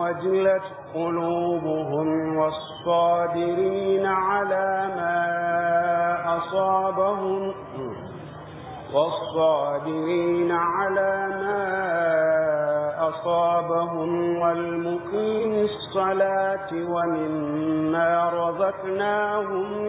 وجلت قلوبهم والصابرين على ما أصابهم والصابرين على ما أصابهم والمقيم الصلاة ومما رزقناهم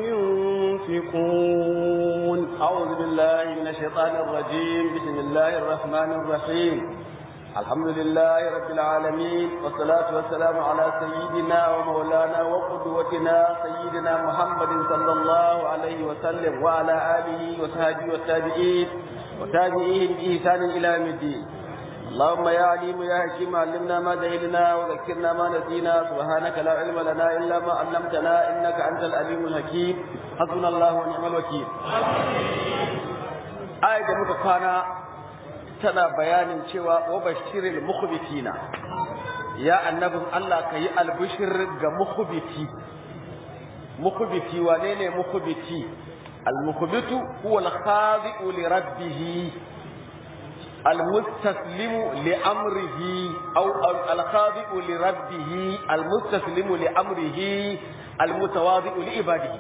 ينفقون أعوذ بالله من الشيطان الرجيم بسم الله الرحمن الرحيم الحمد لله رب العالمين والصلاة والسلام على سيدنا ومولانا وقدوتنا سيدنا محمد صلى الله عليه وسلم وعلى آله وصحبه والتابعين وتابعين بإحسان إلى يوم الدين اللهم يا عليم يا حكيم علمنا ما جهلنا وذكرنا ما نسينا سبحانك لا علم لنا إلا ما علمتنا إنك أنت العليم الحكيم حسبنا الله ونعم الوكيل آية متقانا tana bayanin cewa wa bashiril mukhbitina ya annabin Allah kayi albishir ga mukhbiti mukhbiti wane ne mukhbiti al-mukhbitu huwa al-khadi'u li rabbih المستسلم لأمره أو الخاضع لربه المستسلم لأمره المتواضع لعباده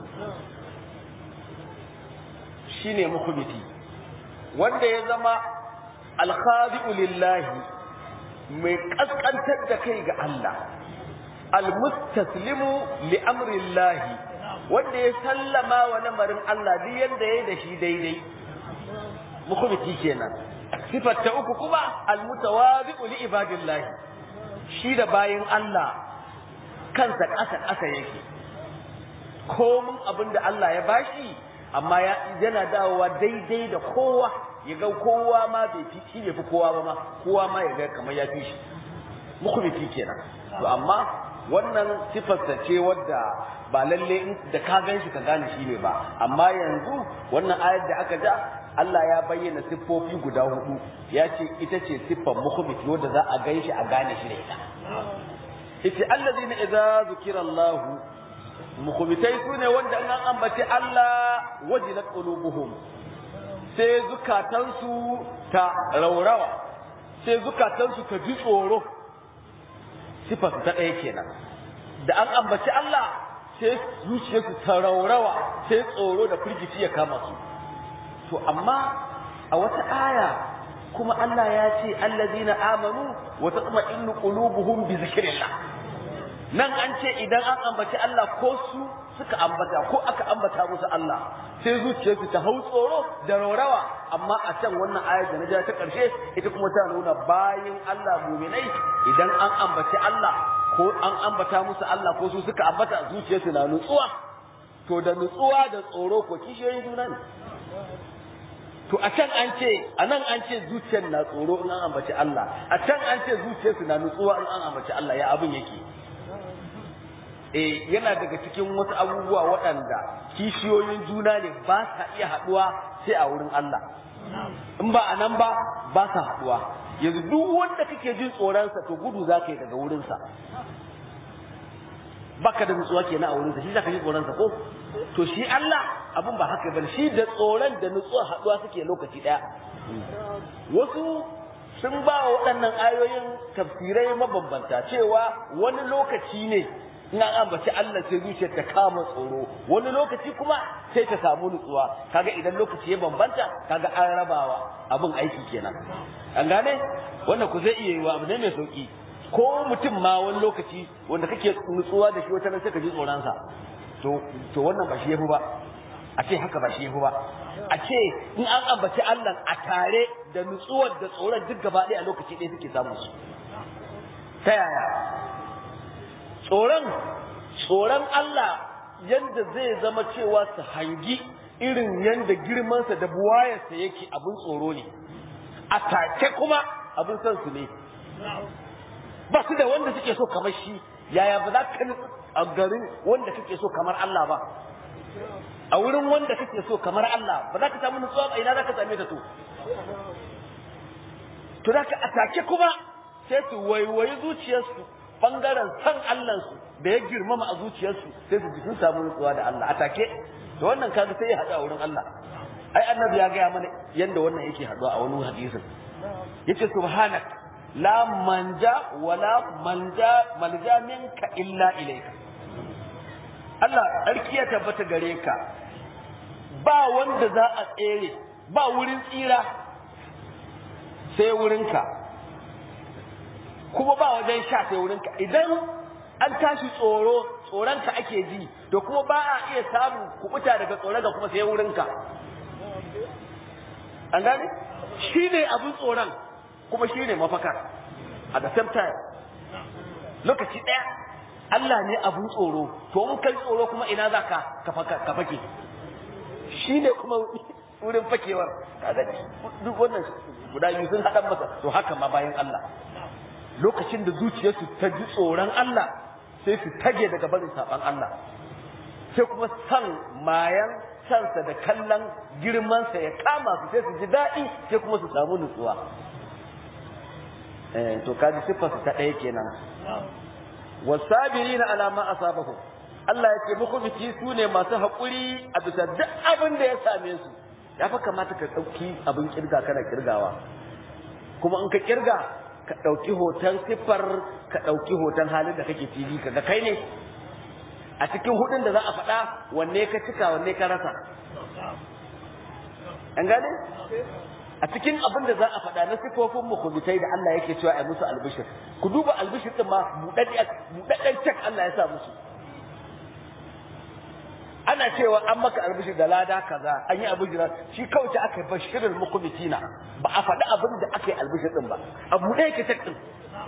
شيني مخبتي wanda ya zama alkhadi'u lillahi mai kaskantar da kai ga Allah almustaslimu li amrillahi wanda ya sallama wa lamarin Allah duk yanda yayi da shi daidai mukhbiti kenan sifar ta uku kuma almutawazi'u li ibadillahi shi da bayin Allah kansa ƙasa ƙasa yake komin abin da Allah ya bashi amma yana dawowa daidai da kowa ya ga kowa ma bai fi shi bai fi kowa ba ma kowa ma ya ga kamar ya fi shi mukhbiti kenan to amma wannan sifarsa ce wadda ba lalle in da ka gan shi ka gane shi ne ba amma yanzu wannan ayar da aka ja Allah ya bayyana siffofi guda hudu ya ce ita ce siffar mukhbiti wadda za a gan shi a gane shi da ita ita allazina idza zukira Allah mukhbitai sune wanda an ambaci Allah wajilat qulubuhum sai zukatansu ta raurawa sai zukatansu ta ji tsoro sifarsu ta ɗaya kenan da an ambaci Allah sai zuciyarsu ta raurawa sai tsoro da firgici ya kama su to amma a wata aya kuma Allah ya ce allazina amanu wa tatma'innu qulubuhum bi zikrillah nan an ce idan an ambaci Allah ko su suka ambata ko aka ambata musu Allah sai zuciyarsu ta hau tsoro da raurawa amma a can wannan ayar da na ja ta ƙarshe ita kuma ta nuna bayin Allah muminai idan an ambaci Allah ko an ambata musu Allah ko su suka ambata zuciyarsu na nutsuwa to da nutsuwa da tsoro ko kishiyoyin juna ne to a can an ce a nan an ce zuciyar na tsoro in an ambaci Allah a can an ce zuciyarsu na nutsuwa in an ambaci Allah ya abin yake eh yana daga cikin wasu abubuwa waɗanda kishiyoyin juna ne ba sa iya haɗuwa sai a wurin Allah in ba a nan ba ba sa haɗuwa yanzu duk wanda kake jin tsoronsa to gudu za ka yi daga wurinsa baka da nutsuwa kenan a wurinsa shi za ka ji tsoronsa ko to shi Allah abin ba haka bane shi da tsoron da nutsuwa haɗuwa suke lokaci ɗaya wasu sun ba wa waɗannan ayoyin tafsirai mabambanta cewa wani lokaci ne in an ambaci Allah sai zuciyar ta kama tsoro wani lokaci kuma sai ta samu nutsuwa kaga idan lokaci ya bambanta kaga an rabawa abin aiki kenan an gane wannan ku zai iya yiwa abu ne mai sauki ko mutum ma wani lokaci wanda kake nutsuwa da shi wata nan sai ka ji tsoron sa to to wannan ba shi yafi ba a ce haka ba shi yafi ba a ce in an ambaci Allah a tare da nutsuwar da tsoron duk gaba ɗaya a lokaci ɗaya suke samun su ta yaya tsoron tsoron Allah yanda zai zama cewa su hangi irin yanda girmansa da buwayarsa yake abin tsoro ne a take kuma abin son su ne ba su da wanda suke so kamar shi yaya ba za ka a garin wanda kake so kamar Allah ba a wurin wanda kake so kamar Allah ba za ka samu nutsuwa ba ina za ka same ta to to za ka atake kuma sai su waiwayi zuciyarsu bangaren san Allahnsu da ya girmama a zuciyarsu sai su ji sun samu nutsuwa da Allah atake to wannan kaga sai ya haɗu a wurin Allah ai annabi ya gaya mana yanda wannan yake haɗuwa a wani hadisin yace subhanak la manja wala manja malja minka illa ilaika Allah sarki ya tabbata gare ka ba wanda za a tsere ba wurin tsira sai wurinka kuma ba wajen sha sai wurinka idan an tashi tsoro tsoronka ake ji to kuma ba a iya samun kubuta daga tsoron ga kuma sai wurinka an gane shi ne abin tsoron kuma shi ne mafakar at the same time lokaci ɗaya Allah ne abin tsoro to in kai tsoro kuma ina za ka ka fake shi ne kuma wurin fakewar kaga duk wannan guda biyu sun haɗa masa to haka ma bayan Allah lokacin da zuciyarsu ta ji tsoron Allah sai su tage daga barin saban Allah sai kuma san mayan sansa da kallon girmansa ya kama su sai su ji daɗi sai kuma su samu nutsuwa eh to kaji siffar su ta ɗaya kenan wasabirina ala ma asabahu Allah ya ce muku biki su ne masu haƙuri a bisa duk abin da ya same su ya fa kamata ka ɗauki abin kirga kana kirgawa kuma in ka kirga ka ɗauki hoton siffar ka ɗauki hoton halin da kake fili ka ga kai ne a cikin hudun da za a faɗa wanne ka cika wanne ka rasa an gane a cikin abin da za a faɗa na sifofin mukhbitai da Allah yake cewa ai musu albishir ku duba albishir din ma buɗaɗɗen cek Allah ya sa musu ana cewa an maka albishir da lada kaza an yi albishir shi kawai ta aka bashirul mukhbitina ba a faɗi abin da aka yi albishir din ba a buɗe yake cek din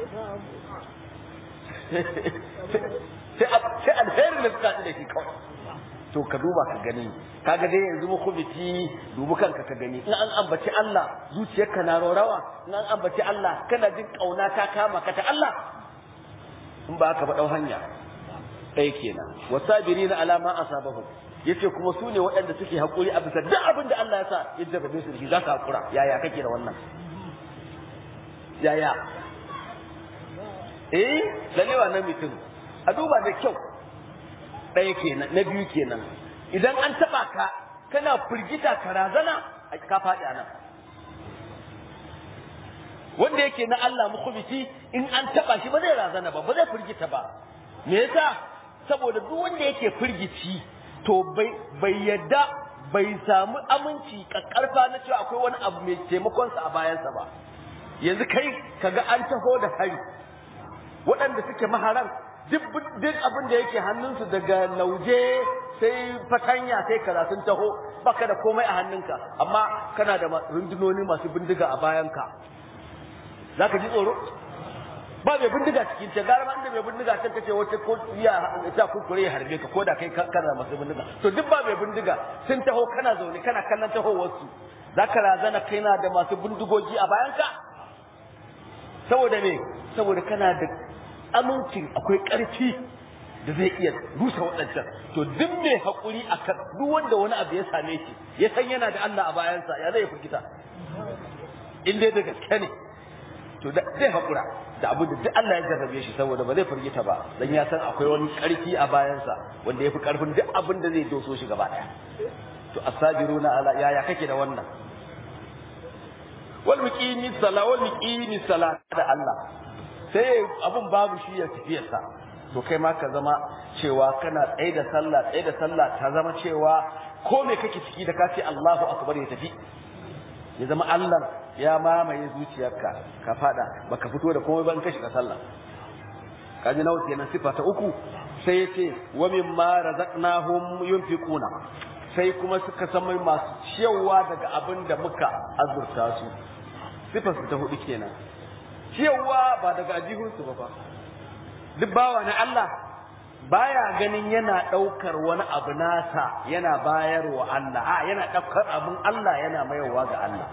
sai alherin da suka da shi kawai to ka duba ka gani kaga dai yanzu mukhbiti dubu kanka ka gani in an ambaci Allah zuciyarka na rawa in an ambaci Allah kana jin kauna ta kama ka ta Allah in ba ka ba dau hanya ɗaya kenan wasabirina ala ma asabahum yace kuma su ne waɗanda suke haƙuri a bisa duk abin da Allah ya sa ya jarrabe su da shi za ka haƙura yaya kake da wannan yaya eh lalle wannan mutum a duba da kyau ɗaya kenan na biyu kenan idan an taɓa ka kana firgita ka razana ka faɗi a nan wanda yake na Allah mukhbiti in an taɓa shi ba zai razana ba ba zai firgita ba me yasa saboda duk wanda yake firgici to bai bai yadda bai samu aminci kakkarfa na cewa akwai wani abu mai taimakonsa a bayansa ba yanzu kai kaga an taho da hari waɗanda suke maharan duk abin da yake hannunsu daga lauje sai fatanya sai kaza sun taho baka da komai a hannunka amma kana da rundunoni masu bindiga a bayanka zaka ji tsoro ba mai bindiga cikin ta gara inda mai bindiga can kace wata ko ya ta kurkure ya harbe ka ko da kai kana masu bindiga to duk ba mai bindiga sun taho kana zaune kana kallon tahowar su zaka razana kaina da masu bindigogi a bayanka saboda me saboda kana da amincin akwai ƙarfi da zai iya rusa waɗancan to duk mai haƙuri a kan duk wanda wani abu ya same shi ya san yana da Allah a bayansa ya zai firgita in dai da gaske ne to zai haƙura da abin da duk Allah ya jarrabe shi saboda ba zai firgita ba dan ya san akwai wani ƙarfi a bayansa wanda ya fi ƙarfin duk abin da zai doso shi gaba ɗaya to asabiruna ala yaya kake da wannan wal muqimi sala wal muqimi sala da Allah sai abun babu shi ya tafiyarsa to kai ma ka zama cewa kana tsaye da sallah tsaye da sallah ta zama cewa ko me kake ciki da ka ce Allahu akbar ya tafi ya zama Allah ya mamaye zuciyarka ka fada baka fito da komai ba in ka shiga sallah kaji nawa kenan sifa ta uku sai yace wa mimma razaqnahum yunfiquna sai kuma suka san masu ciyawa daga abin da muka azurta su sifar ta hudu kenan ciyawa ba daga ajihunsu ba fa duk bawa na Allah baya ganin yana ɗaukar wani abu nasa yana bayarwa Allah a yana ɗaukar abin Allah yana mayarwa ga Allah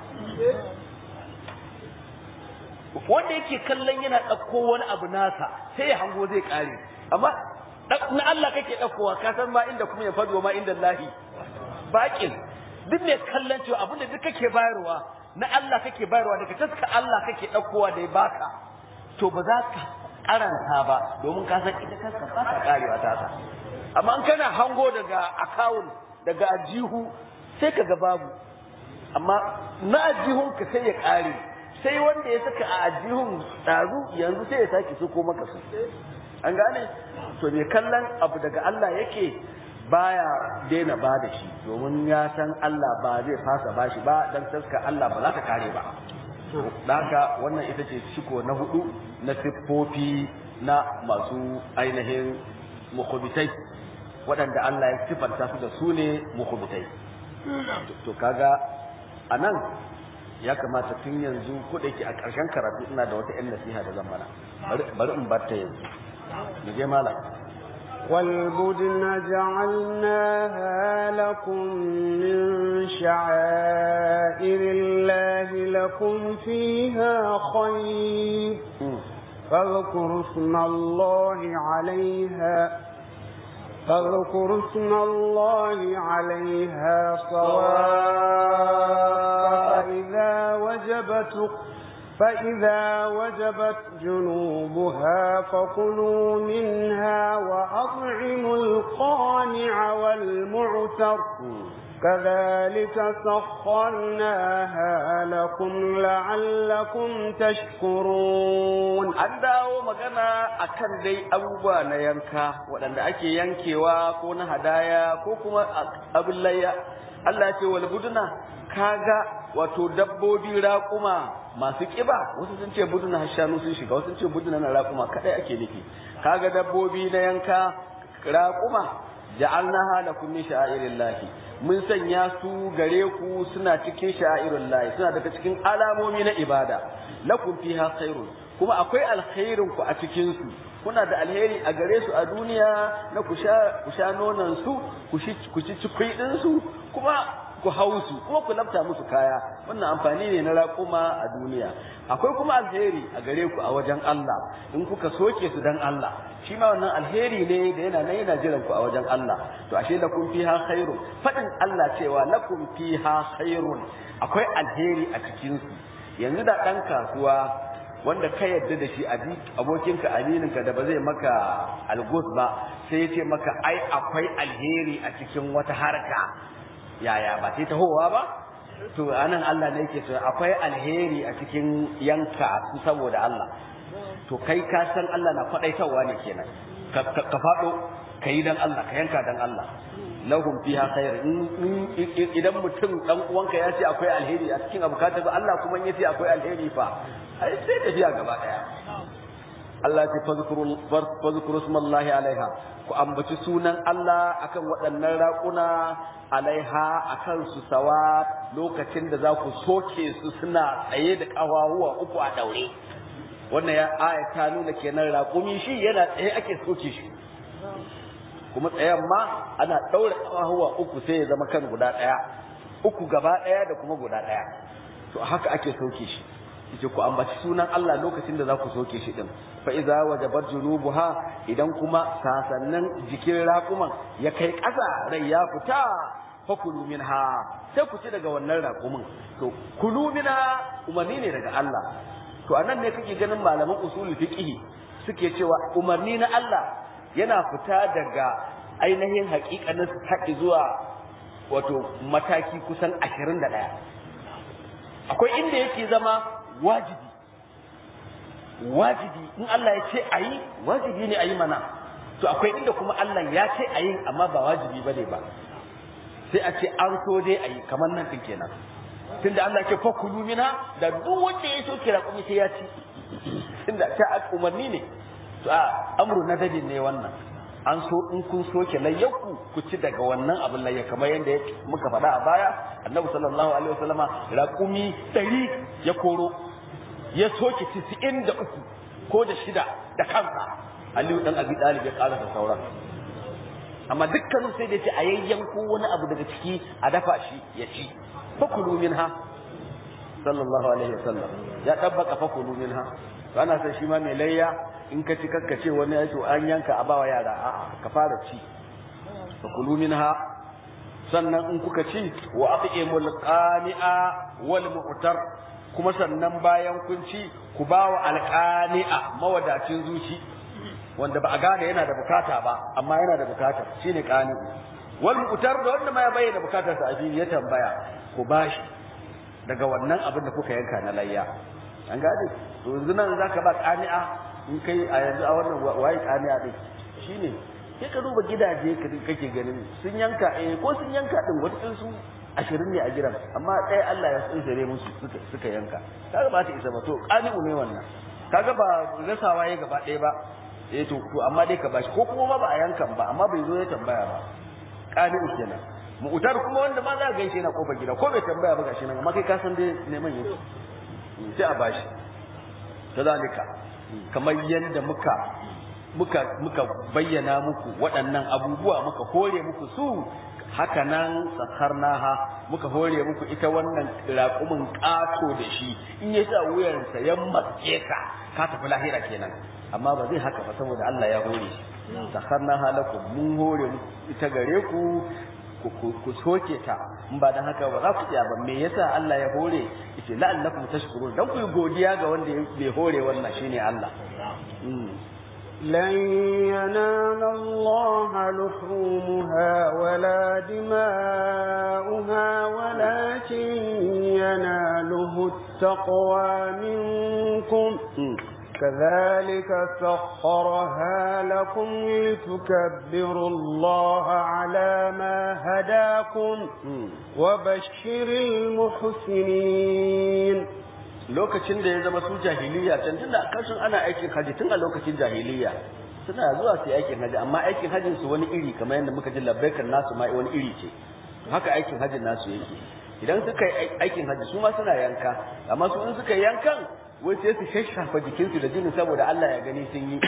wanda yake kallon yana ɗauko wani abu nasa sai ya hango zai ƙare amma na Allah kake ɗaukowa ka san ma inda kuma ya fado ma inda lahi baƙin duk mai kallon cewa abin da duk kake bayarwa na Allah kake bayarwa daga taska Allah kake ɗaukowa da ya baka to ba za ka karanta ba domin ka san ita taska ba ta karewa ta ta amma in kana hango daga akawun daga ajihu sai ka ga babu amma na ajihun ka sai ya kare sai wanda ya saka a ajihun ɗazu yanzu sai ya sake su ko maka su an gane to me kallon abu daga Allah yake baya daina ba da shi domin ya san Allah ba zai fasa ba shi ba dan taska Allah ba za ta kare ba haka wannan ita ce shiko na hudu na siffofi na masu ainihin mukhbitai waɗanda Allah ya sifanta su da su ne mukhbitai to kaga anan ya kamata tun yanzu ko da yake a ƙarshen karatu ina da wata 'yan nasiha da zan mana bari in bar ta yanzu mu je malam والبدن جعلناها لكم من شعائر الله لكم فيها خير فاذكروا اسم الله عليها فاذكروا اسم الله عليها صواف فإذا وجبت فإذا وجبت جنوبها فكلوا منها وأطعموا القانع والمعتر كذلك سخرناها لكم لعلكم تشكرون an dawo magana akan dai abubuwa na yanka waɗanda ake yankewa ko na hadaya ko kuma abin layya Allah ya ce wal buduna kaga wato dabbobi raƙuma masu ƙiba wasu sun ce buduna har shanu sun shiga wasu sun ce buduna na raƙuma kadai ake nufi kaga dabbobi na yanka raƙuma ja'alnaha lakum min sha'airillahi mun sanya su gare ku suna cikin sha'airillahi suna daga cikin alamomi na ibada lakum fiha khairun kuma akwai alkhairin ku a cikin su kuna da alheri a gare su a duniya na ku sha ku sha nonon su ku ci ku ci cikui din su kuma ku hau su kuma ku lafta musu kaya wannan amfani ne na raƙuma a duniya akwai kuma alheri a gare ku a wajen Allah in kuka soke su dan Allah shi ma wannan alheri ne da yana nan yana jiran ku a wajen Allah to ashe lakum fiha khairun fadin Allah cewa lakum fiha khairun akwai alheri a cikin su yanzu da dan kasuwa wanda ka yadda da shi abokinka amininka da ba zai maka algus ba sai ya ce maka ai akwai alheri a cikin wata harka yaya ba sai tahowa ba to anan Allah ne yake so akwai alheri a cikin yanka su saboda Allah to kai ka san Allah na faɗaitarwa ne kenan ka faɗo ka yi dan Allah ka yanka dan Allah lahum fiha khair idan mutum dan uwanka ya ce akwai alheri a cikin abu ka tafi Allah kuma ya ce akwai alheri fa ai sai tafiya gaba daya Allah ce fazkuru smallahi alaiha ku ambaci sunan Allah akan waɗannan raƙuna alaiha akan su sawa lokacin da za ku soke su suna tsaye da ƙawahuwa uku a daure wannan ya aya ta nuna kenan raƙumi shi yana tsaye ake soke shi kuma tsayen ma ana ɗaure ƙawahuwa uku sai ya zama kan guda ɗaya uku gaba ɗaya da kuma guda ɗaya to haka ake soke shi yace ku ambaci sunan Allah lokacin da za ku soke shi din fa iza wajabat junubuha idan kuma sasannan jikin raƙuman ya kai ƙasa rai ya fita fa kulu minha sai ku ci daga wannan raƙumin to kulu minha umarni ne daga Allah to anan ne kake ganin malaman usulul fiqh suke cewa umarni na Allah yana fita daga ainihin haƙiƙanin haƙi zuwa wato mataki kusan 21 akwai inda yake zama wajibi wajibi in Allah ya ce a yi wajibi ne a yi mana to akwai inda kuma Allah ya ce a yi amma ba wajibi ba ne ba sai a ce an so dai a yi kamar nan ɗin kenan tunda Allah ke fakulu mina da duk wanda ya so kira kuma sai ya ci tunda ta umarni ne to a amru na dadin ne wannan an so in kun soke layyaku ku ci daga wannan abin layya kamar yadda muka faɗa a baya annabi sallallahu alaihi wasallama raƙumi ɗari ya koro ya soke tisa'in da uku ko da shida da kansa aliyu dan abi ɗalib ya ƙara da sauran amma dukkanin sai da ce a yayyanko wani abu daga ciki a dafa shi ya ci fakulu minha sallallahu alaihi wasallam ya tabbaka fakulu minha ana san shi ma mai layya in ka ci kakka ce wani ya an yanka a bawa yara a'a ka fara ci fakulu minha sannan in kuka ci wa at'imul qani'a wal mu'tar kuma sannan bayan kun ci ku bawa alqani'a mawadacin zuci wanda ba a gane yana da bukata ba amma yana da bukata shine qani'u wal mu'tar da wanda ma ya bayyana bukatar sa a ya tambaya ku bashi daga wannan abin da kuka yanka na layya an gane to yanzu nan zaka ba ƙani'a in kai a yanzu a wannan waye ƙani'a din shine sai ka duba gidaje ka kake ganin sun yanka eh ko sun yanka din wata su ashirin ne a gidan amma ɗaya Allah ya tsinsare musu suka suka yanka kaga ba ta isa ba to ƙani'u ne wannan kaga ba gasawa ya gaba ɗaya ba eh to to amma dai ka bashi ko kuma ma ba a yankan ba amma bai zo ya tambaya ba ƙani'u kenan mu'tar kuma wanda ma za ka gaishe na kofar gida ko bai tambaya ba gashi nan amma kai ka san dai neman yake sai a bashi kazalika kamar yadda muka muka muka bayyana muku waɗannan abubuwa muka hore muku su haka nan sakarnaha muka hore muku ita wannan raƙumin ƙato da shi in ya sa wuyansa ya matse ka ka tafi lahira kenan amma ba zai haka ba saboda Allah ya hore shi sakarnaha lakum mun hore ita gare ku ku soke ta in ba dan haka ba za ku iya ba me yasa Allah ya hore yace la'allakum tashkurun dan ku yi godiya ga wanda bai hore wannan shine Allah لن ينال الله لحومها ولا دماؤها ولكن يناله التقوى منكم كذلك سخرها لكم لتكبروا الله على ما هداكم وبشر المحسنين lokacin da ya zama su jahiliya can tunda kashin ana aikin haji tun a lokacin jahiliya suna zuwa su aikin haji amma aikin hajin su wani iri kamar yadda muka ji labbaikan nasu ma wani iri ce haka aikin hajin nasu yake idan suka yi aikin haji su ma suna yanka amma su in suka yankan wai sai su shashafa jikinsu da jinin saboda Allah ya gani sun yi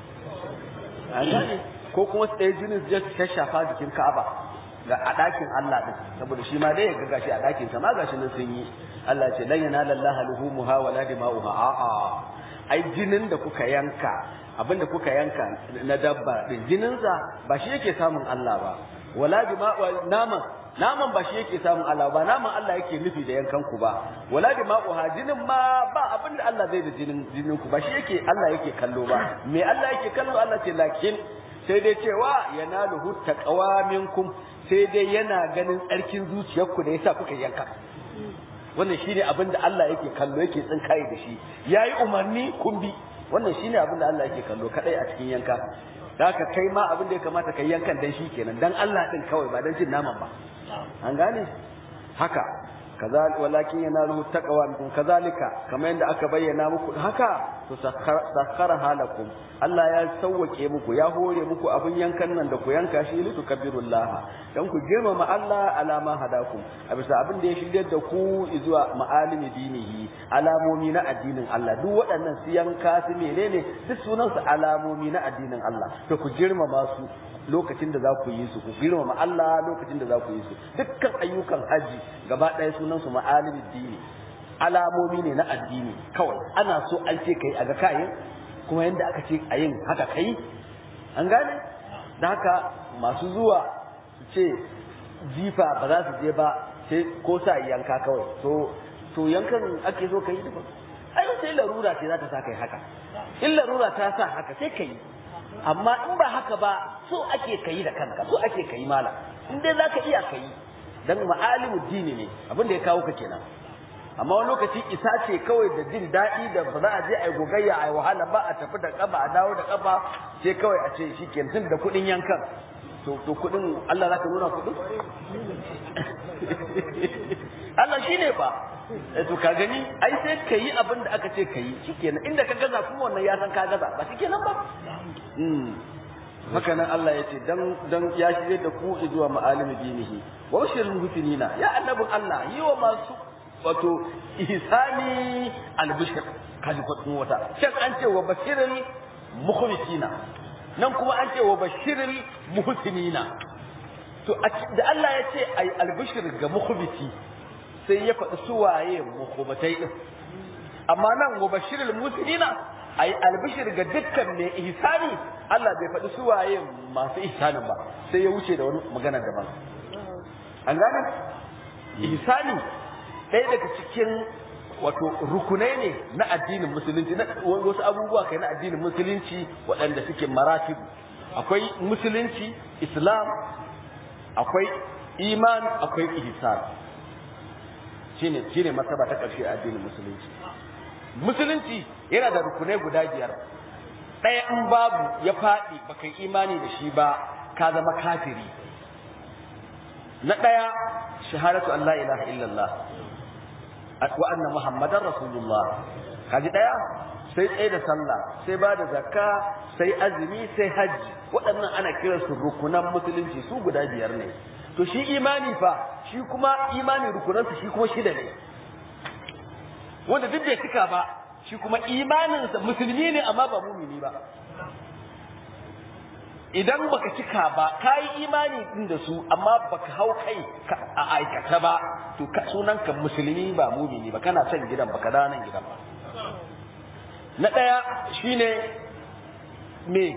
an gane ko kuma su ɗaya jinin su je su shashafa jikin Ka'aba ga a ɗakin Allah ɗin saboda shi ma dai ya ga gashi a ɗakin sa ma gashi nan sun yi Allah ce lan yanala Allah luhumuha wala dima'uha a'a ai jinin da kuka yanka abinda kuka yanka na dabba din jinin sa ba shi yake samun Allah ba wala dima'u naman naman ba shi yake samun Allah ba naman Allah yake nufi da yankan ku ba wala dima'uha jinin ma ba abinda Allah zai da jinin jinin ku ba shi yake Allah yake kallo ba me Allah yake kallo Allah ce lakin sai dai cewa yanaluhu taqwa minkum sai dai yana ganin tsarkin zuciyarku da yasa kuka yanka wannan shine abin da Allah yake kallo yake tsinkaye da shi yayi umarni kun bi wannan shine abin da Allah yake kallo kadai a cikin yanka haka kai ma abin da ya kamata kai yankan dan shi kenan dan Allah din kawai ba dan cin naman ba an gane haka kazal walakin yanaluhu taqwa minkum kazalika kamar yadda aka bayyana muku haka to sakhara halakum Allah ya sauwake muku ya hore muku abin yankan nan da ku yanka shi li tukabbirullah dan ku girmama Allah alama hadakum a bisa abin da ya shiryar da ku zuwa ma'alimi dinihi alamomi na addinin Allah duk waɗannan su yanka su menene duk sunan su alamomi na addinin Allah to ku girmama su lokacin da za ku yi su ku girmama Allah lokacin da za ku yi su dukkan ayyukan haji gaba ɗaya sunan su ma'alimi dini alamomi ne na addini kawai ana so an ce kai a ga kayan kuma yadda aka ce a yin haka kai an gane da haka masu zuwa su ce jifa ba za su je ba sai ko sa yanka kawai to to yankan ake so kai duka ai sai larura ce za ta sa kai haka in larura ta sa haka sai kai amma in ba haka ba so ake kai da kanka so ake kai mala in dai zaka iya kai dan ma'alimu dini ne abin da ya kawo ka kenan amma wani lokaci isa ce kawai da jin daɗi da ba za a je a yi gogayya a yi wahala ba a tafi da ƙafa a dawo da ƙafa sai kawai a ce shi kenan da kuɗin yankan to to kuɗin Allah za ka nuna kuɗin Allah shi ne fa to ka gani ai sai ka yi abin da aka ce ka yi shi kenan inda ka gaza kuma wannan ya san ka gaza ba shi kenan ba haka nan Allah ya ce dan dan ya shirye da ku zuwa ma'alimi dinihi wa bashirul muhsinina ya annabin Allah yi wa masu wato ihsani albishir kaji kwadin wata can an ce wa bashiril mukhlisina nan kuma an ce wa bashiril muhsinina to da Allah ya ce ai albishir ga mukhbiti sai ya faɗi suwaye mukhbatai din amma nan wa bashiril muhsinina ai albishir ga dukkan mai ihsani Allah bai faɗi suwaye masu ihsanin ba sai ya wuce da wani magana daban an gane ihsani ɗaya daga cikin wato rukunai ne na addinin musulunci na wasu abubuwa kai na addinin musulunci waɗanda suke maratib akwai musulunci islam akwai iman akwai ihsan shine shine martaba ta ƙarshe a addinin musulunci musulunci yana da rukunai guda biyar ɗaya in babu ya faɗi baka imani da shi ba ka zama kafiri na ɗaya shahadatu an la ilaha illallah wa anna muhammadan rasulullah kaji ɗaya sai tsaye da sallah sai ba da zakka sai azumi sai hajji waɗannan ana kiransu rukunan musulunci su guda biyar ne to shi imani fa shi kuma imani rukunansa shi kuma shida ne wanda duk bai cika ba shi kuma imaninsa musulmi ne amma ba mumini ba idan baka cika ba ka yi imani din da su amma baka hau kai a aikata ba to sunanka musulmi ba mumini ba kana son gidan baka da nan gidan ba na ɗaya shine me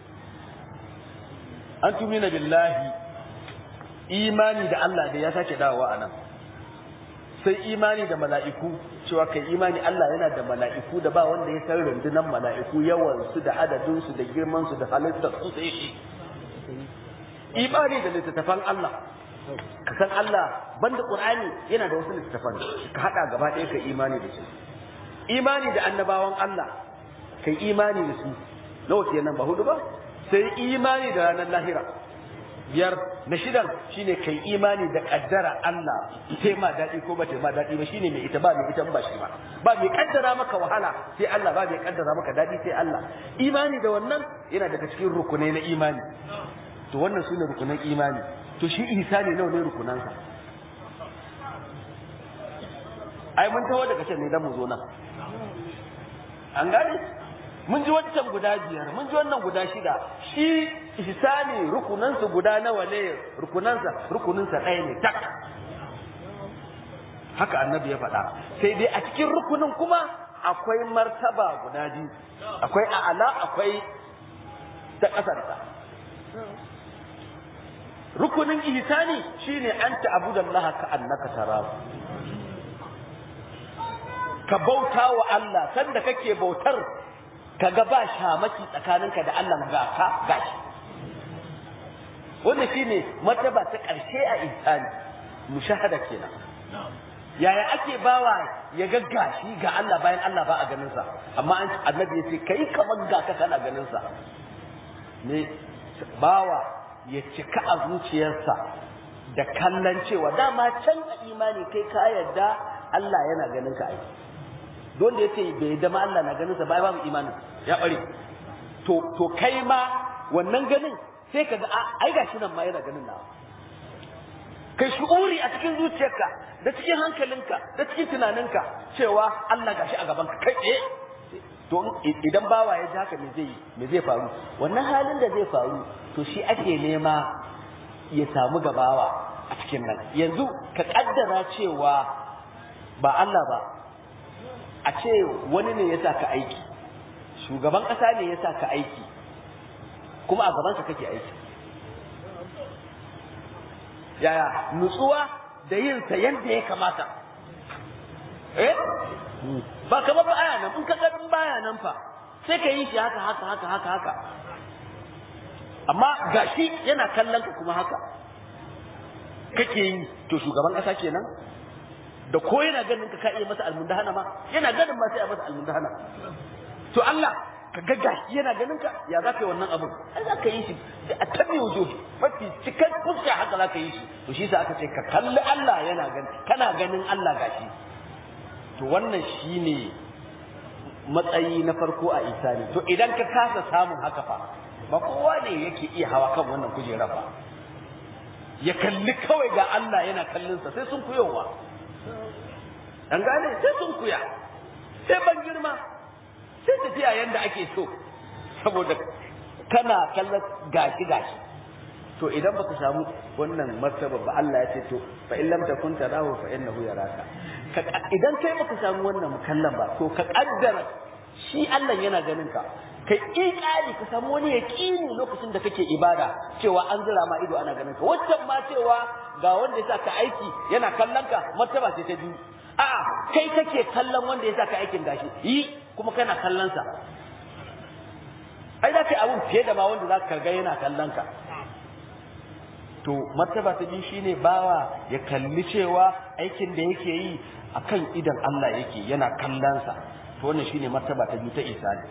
an tumina billahi imani da Allah da ya sake dawowa a nan sai imani da mala'iku cewa kai imani Allah yana da mala'iku da ba wanda ya san rundunan mala'iku yawansu da adadinsu da girmansu da halittar su sai shi imani da littattafan Allah ka san Allah banda Qur'ani yana da wasu littattafan ka hada gaba ɗaya ka imani da su imani da annabawan Allah kai imani da su nawa kenan ba hudu ba sai imani da ranar lahira biyar na shidan shine kai imani da kaddara Allah sai ma daɗi ko ba ta ma daɗi ba shine mai ita ba mai ita ba shi ba ba mai kaddara maka wahala sai Allah ba mai kaddara maka daɗi sai Allah imani da wannan yana daga cikin rukunai na imani to wannan sune rukunan imani to shi ihsani nawa ne rukunansa ai mun tawo daga can ne dan mu zo nan an gane mun ji wancan guda biyar mun ji wannan guda shida shi ihsani rukunansa guda nawa ne rukunansa rukuninsa ɗaya ne tak haka annabi ya faɗa sai dai a cikin rukunin kuma akwai martaba guda biyu akwai a'ala akwai ta ƙasarsa rukunin ihsani shine an ta'budallaha ka annaka tarahu ka bauta wa Allah sanda kake bautar ka ga ba shamaki tsakaninka da Allah ga ka gashi wannan shine martaba ta ƙarshe a ihsani mushahada kenan yaya ake bawa ya ga gashi ga Allah bayan Allah ba a ganin sa amma an annabi yace kai kamar ga ka kana ganin sa ne bawa ya cika a zuciyarsa da kallon cewa dama can a imani kai ka yarda Allah yana ganin ka ai don da yace bai yarda ma Allah na ganin sa bai babu imanin ya bare to to kai ma wannan ganin sai ka ga ai gashi nan ma yana ganin nawa kai shu'uri a cikin zuciyarka da cikin hankalinka da cikin tunaninka cewa Allah gashi a gaban ka kai tsaye to idan bawa ya ji haka me zai me zai faru wannan halin da zai faru to shi ake nema ya samu gabawa a cikin nan yanzu ka kaddara cewa ba Allah ba a ce wani ne ya sa ka aiki shugaban ƙasa ne ya sa ka aiki kuma a gabansa kake aiki yaya nutsuwa da yin sa yadda ya kamata eh ba kamar ba aya nan in ka ga baya nan fa sai ka yi shi haka haka haka haka haka amma gashi yana kallon ka kuma haka kake yi to shugaban kasa kenan da ko yana ganin ka ka iya masa almundahana ma yana ganin ma sai a masa almundahana to Allah ka ga gashi yana ganin ka ya za ka yi wannan abin ai za ka yi shi da a tabi wujuhi mafi cikin fuska haka za ka yi shi to shi sa aka ce ka kalli Allah yana gani kana ganin Allah gashi to wannan shine matsayi na farko a isani to idan ka kasa samun haka fa ba kowa ne yake iya hawa kan wannan kujerar ba ya kalli kawai ga Allah yana kallonsa sai sun kuyowa an gane sai sun kuya sai ban girma sai tafiya yanda ake so saboda kana kallon gashi gashi to idan baka samu wannan martaba ba Allah ya ce to fa in lam takun tarahu fa innahu yaraka idan kai baka samu wannan mukallan ba to ka kaddara shi Allah yana ganin ka kai ikali ka samu wani yaqini lokacin da kake ibada cewa an zira ma ido ana ganin ka waccan ma cewa ga wanda ya ka aiki yana kallon ka martaba ce ta biyu a'a kai kake kallon wanda ya ka aikin gashi yi kuma kana kallon sa ai za ka yi abun fiye da ma wanda za ka ga yana kallon ka to martaba ta biyu shine bawa ya kalli cewa aikin da yake yi akan idan Allah yake yana kallon sa to wannan shine martaba ta biyu ta isani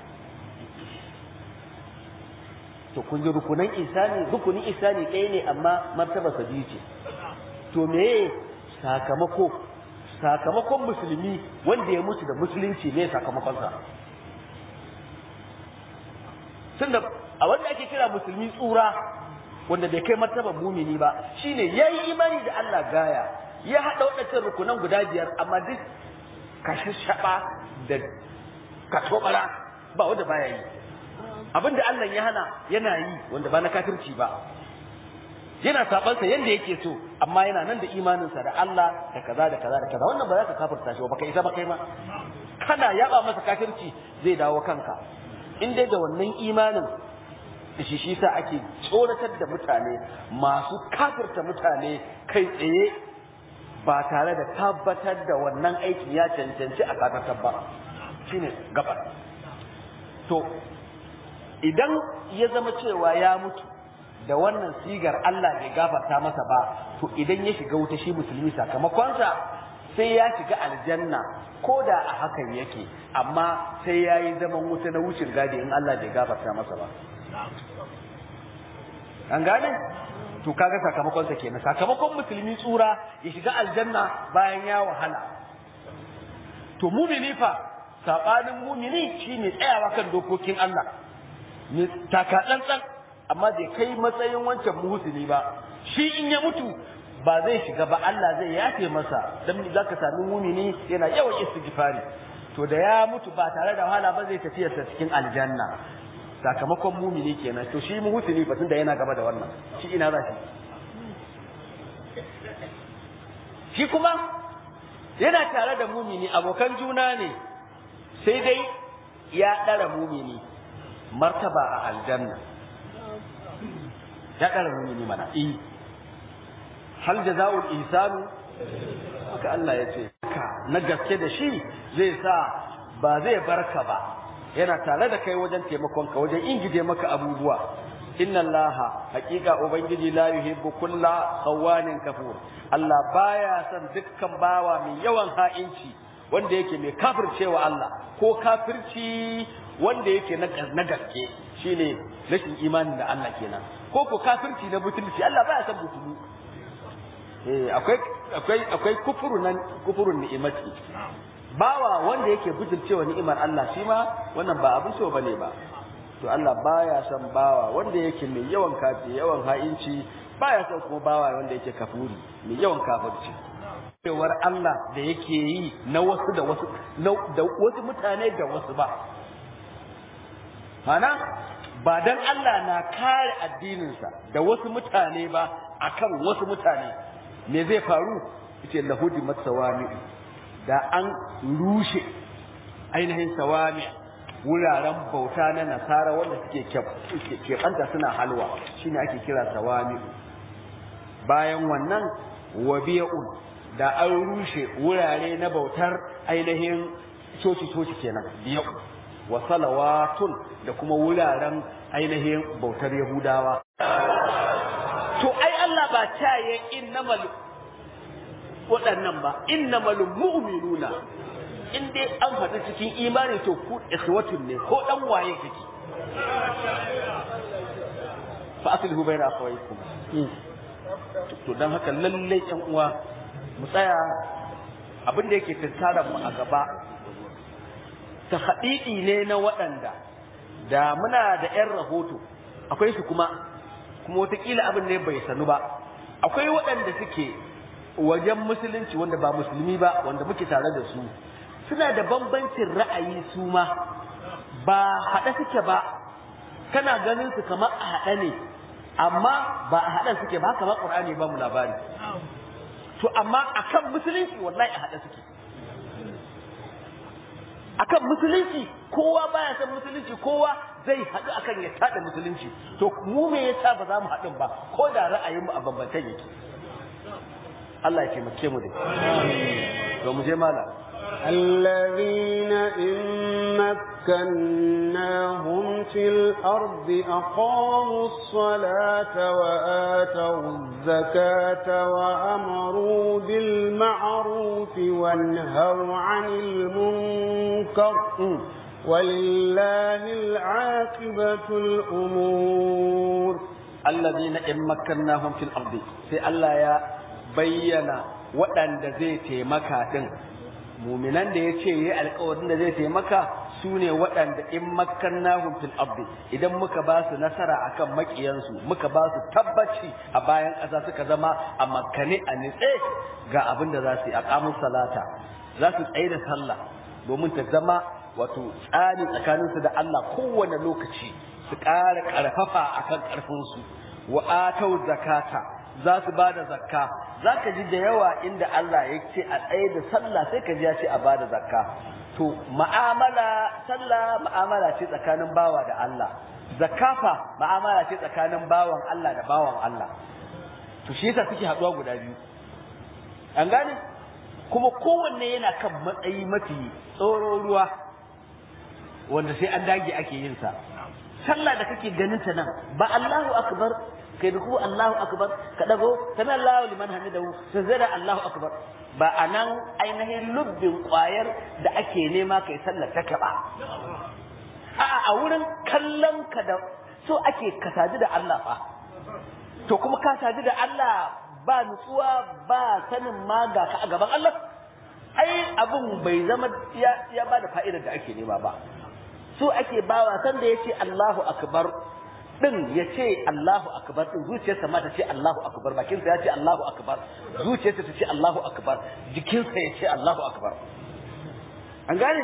to kun ji rukunan isani rukunin isani ɗaya ne amma martaba sa biyu ce to me sakamako sakamakon musulmi wanda ya mutu da musulunci ne sakamakonsa tunda a wanda ake kira musulmi tsura wanda bai kai martaban mumini ba shine yayi imani da Allah gaya ya hada wadannan rukunan guda biyar amma duk kashashaba da katobara ba wanda baya yi abinda Allah ya hana yana yi wanda ba na kafirci ba yana sabansa yanda yake so amma yana nan da imaninsa da Allah da kaza da kaza da kaza wannan ba za ka kafirta shi ba kai isa ba kai ma kana yaba masa kafirci zai dawo kanka in dai da wannan imanin shi shi sa ake tsoratar da mutane masu kafirta mutane kai tsaye ba tare da tabbatar da wannan aikin ya cancanci a kafirtar ba shine gaba to idan ya zama cewa ya mutu da wannan sigar Allah bai gafarta masa ba to idan ya shiga wuta shi musulmi sakamakonsa sai ya shiga aljanna ko da a hakan yake amma sai ya yi zaman wuta na wucin gadi in Allah bai gafarta masa ba an gane to kaga sakamakonsa kenan sakamakon musulmi tsura ya shiga aljanna bayan ya wahala to mumini fa sabanin mumini shine tsayawa kan dokokin Allah ne taka tsantsan amma bai kai matsayin wancan muhusini ba shi in ya mutu ba zai shiga ba Allah zai yafe masa dan zaka sami mumini yana yawan istighfari to da ya mutu ba tare da wahala ba zai tafi sa cikin aljanna sakamakon mumini kenan to shi muhusini ba tunda yana gaba da wannan shi ina za shi shi kuma yana tare da mumini abokan juna ne sai dai ya ɗara mumini martaba a aljanna ya ɗara mumini mana i hal jaza'ul ihsanu haka Allah ya ce na gaske da shi zai sa ba zai barka ba yana tare da kai wajen taimakon ka wajen ingije maka abubuwa inna Allah haƙiƙa ubangiji la yuhibbu kulla khawanin kafur Allah baya son dukkan bawa mai yawan ha'inci wanda yake mai kafircewa Allah ko kafirci wanda yake na gaske shine rashin imanin da Allah kenan ko ko kafirci na butulci Allah baya son butulu eh akwai akwai akwai kufuru nan kufurun ni'imati bawa wanda yake butulcewa ni'imar Allah shi ma wannan ba abin so bane ba to Allah baya son bawa wanda yake mai yawan kafi yawan ha'inci baya son kuma bawa wanda yake kafuri mai yawan kafirci cewar Allah da yake yi na wasu da wasu da wasu mutane da wasu ba mana ba dan Allah na kare addininsa da wasu mutane ba akan wasu mutane me zai faru yace lahudi masawami da an rushe ainihin sawami wuraren bauta na nasara wanda suke keɓanta suna halwa shine ake kira sawami bayan wannan wabiya'un da an rushe wurare na bautar ainihin coci-coci kenan biya'u wa salawatun da kuma wuraren ainihin bautar yahudawa to ai Allah ba ta yi innamal waɗannan ba innamal mu'minuna in dai an faɗi cikin imani to ku ikhwatun ne ko dan waye kake fa aslihu bayna akhawaykum to dan haka lalle yan uwa mu tsaya abin da yake tattara mu a gaba ta haɗiɗi ne na waɗanda da muna da 'yan rahoto akwai su kuma kuma wataƙila abin ne bai sanu ba akwai waɗanda suke wajen musulunci wanda ba musulmi ba wanda muke tare da su suna da bambancin ra'ayi su ma ba haɗe suke ba kana ganin su kamar a haɗe ne amma ba a haɗe suke ba kamar ƙur'ani ba mu labari to amma akan musulunci wallahi a haɗe suke akan musulunci kowa baya san musulunci kowa zai haɗu akan ya tada musulunci to mu me yasa ba za mu haɗu ba ko da ra'ayinmu a bambantan yake Allah ya taimake mu da to mu je mala الذين إن مكناهم في الأرض أقاموا الصلاة وآتوا الزكاة وأمروا بالمعروف وانهوا عن المنكر ولله العاقبة الأمور الذين إن مكناهم في الأرض في الله يا بينا waɗanda zai taimaka ɗin muminan da ya ce yi alkawarin da zai taimaka su ne waɗanda in makkannahum fil ardi idan muka ba su nasara akan makiyansu muka ba su tabbaci a bayan ƙasa suka zama a makkane a nitse ga abin da za su yi a salata za su tsaye da sallah domin ta zama wato tsari tsakaninsu da Allah kowane lokaci su ƙara ƙarfafa akan ƙarfinsu wa atau zakata za su ba da zakka za ka ji da yawa inda Allah ya ce a tsaye da sallah sai ka ji ya ce a ba da zakka to ma'amala sallah ma'amala ce tsakanin bawa da Allah zakafa ma'amala ce tsakanin bawan Allah da bawan Allah to shi yasa suke haɗuwa guda biyu an gane kuma kowanne yana kan matsayi mafi tsoro ruwa wanda sai an dage ake yin sa sallah da kake ganin ta nan ba Allahu akbar kai da ku Allahu akbar ka dago sami Allahu liman hamidahu sazada Allahu akbar ba anan ainihin lubbin kwayar da ake nema kai sallar take ba a'a a wurin kallon ka da so ake ka sadu da Allah fa to kuma ka sadu da Allah ba nutsuwa ba sanin ma ga ka a gaban Allah ai abun bai zama ya ya ba da fa'idar da ake nema ba so ake bawa san da yace Allahu akbar din yace Allahu akbar din zuciyarsa ma ta ce Allahu akbar bakinsa ya ce Allahu akbar zuciyarsa ta ce Allahu akbar jikinsa ya ce Allahu akbar an gane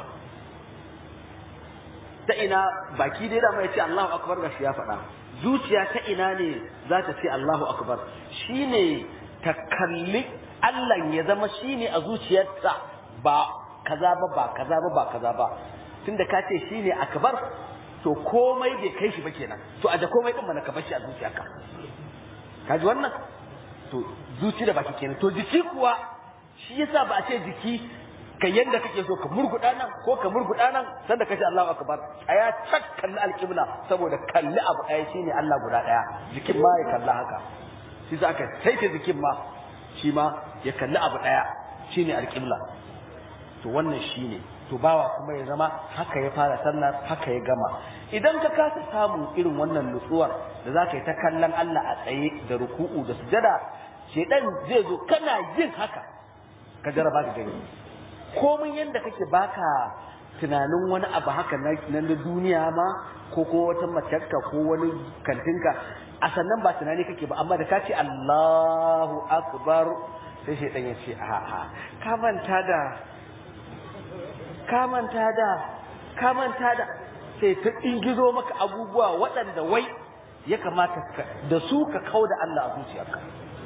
ta ina baki dai da mai ce Allahu akbar ga shi ya faɗa zuciya ta ina ne za ta ce Allahu akbar shine ta kalli Allah ya zama shine a zuciyarsa ba kaza ba ba kaza ba ba kaza ba tunda ka ce shine akbar to komai bai kai shi ba kenan to aje komai din mana ka bar shi a zuciyarka ka ji wannan to zuci da baki kenan to jiki kuwa shi yasa ba a ce jiki ka yanda kake so ka murguda nan ko ka murguda nan sanda kace Allahu akbar aya tak kalli alqibla saboda kalli abu ɗaya shine Allah guda ɗaya jikin ma ya kalla haka shi sa aka saita jikin ma shi ma ya kalli abu ɗaya shine alqibla to wannan shine to bawa kuma ya zama haka ya fara sallar haka ya gama idan ka kasa samun irin wannan nutsuwar da za ka yi ta kallon Allah a tsaye da ruku'u da sujada shedan zai zo kana yin haka ka jaraba ka gani komai yanda kake baka tunanin wani abu haka na duniya ma ko ko wata matarka ko wani kantinka a sannan ba tunani kake ba amma da ka ce Allahu akbar sai shedan ya ce a'a ka manta da ka manta da ka manta da sai ta ingizo maka abubuwa waɗanda wai ya kamata da su ka kau da Allah a zuciyarka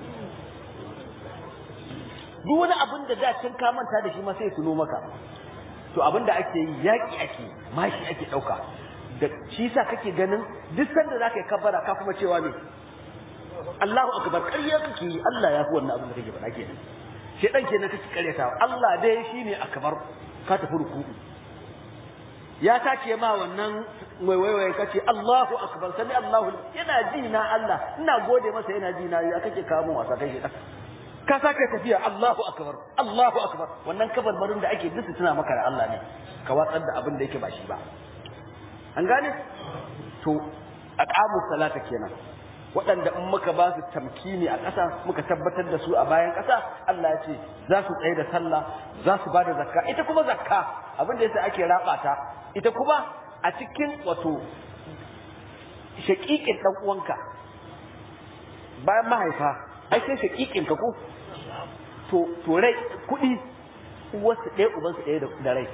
duk wani abin da da can ka manta da shi ma sai tuno maka to abin da ake yi yaƙi ake mashi ake ɗauka da shi sa kake ganin duk sanda za ka yi kabbara ka kuma cewa ne Allahu akbar ƙarya kake yi Allah ya fi wannan abin da kake faɗa kenan shedan kenan kake ƙaryatawa Allah dai shine akbar ka tafi ruku'u ya tace ma wannan mai waiwaye kace Allahu akbar sami Allahu yana ji na Allah ina gode masa yana ji na ya kake kawo mun wasa kai shedan ka sake tafiya Allahu akbar Allahu akbar wannan kabarbarin da ake dusu tuna maka da Allah ne ka watsar da abin da yake ba shi ba an gane to aqamu salata kenan waɗanda in muka ba su tamkini a ƙasa muka tabbatar da su a bayan ƙasa Allah ya ce za su tsaye da sallah za su ba da zakka ita kuma zakka abin da yasa ake raba ta ita kuma a cikin wato shaƙiƙin ɗan uwanka bayan mahaifa ai sai shaƙiƙin ka ko to to rai kuɗi uwarsu ɗaya ubansu ɗaya da rai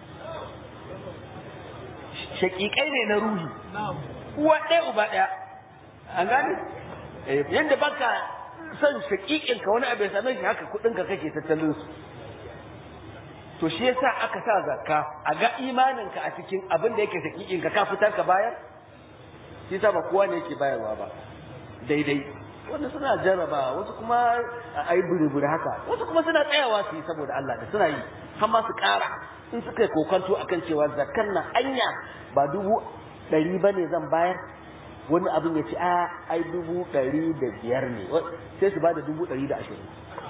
shaƙiƙai ne na ruhi uwa ɗaya uba ɗaya an gane yadda baka son shaƙiƙin ka wani abu ya same shi haka kuɗin ka kake tattalin su to shi yasa aka sa zakka a ga imanin ka a cikin abin da yake shaƙiƙin ka ka fitar ka bayar shi yasa ba kowa ne yake bayarwa ba daidai wanda suna jarraba wasu kuma a yi buri haka wasu kuma suna tsayawa su yi saboda Allah da suna yi har ma su ƙara in suka yi kokanto akan cewa zakkan nan anya ba dubu ɗari ba ne zan bayar wani abin ya ce a ai dubu ɗari da biyar ne sai su ba da dubu ɗari da ashirin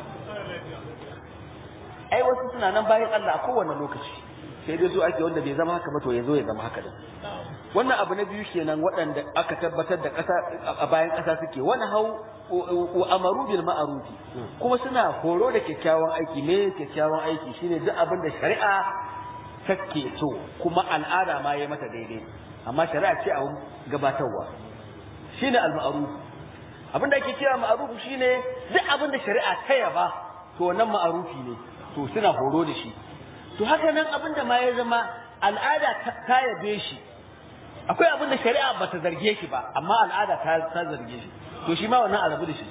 ai wasu suna nan bayan Allah a kowane lokaci sai dai so ake wanda bai zama haka ba to ya zo ya zama haka din wannan abu na biyu kenan waɗanda aka tabbatar da ƙasa a bayan ƙasa suke wani hau wa amaru bil ma'rufi kuma suna horo da kyakkyawan aiki me kyakkyawan aiki shine duk abin da shari'a take so kuma al'ada ma yayi mata daidai amma shari'a ce a gabatarwa shine al ma'ruf abin da ake cewa ma'ruf shine duk abin da shari'a ta yaba to wannan ma'rufi ne to suna horo da shi to haka nan abin da ma ya zama al'ada ta yabe shi akwai abin da shari'a ba ta zarge shi ba amma al'ada ta ta zarge shi to shi ma wannan a rabu da shi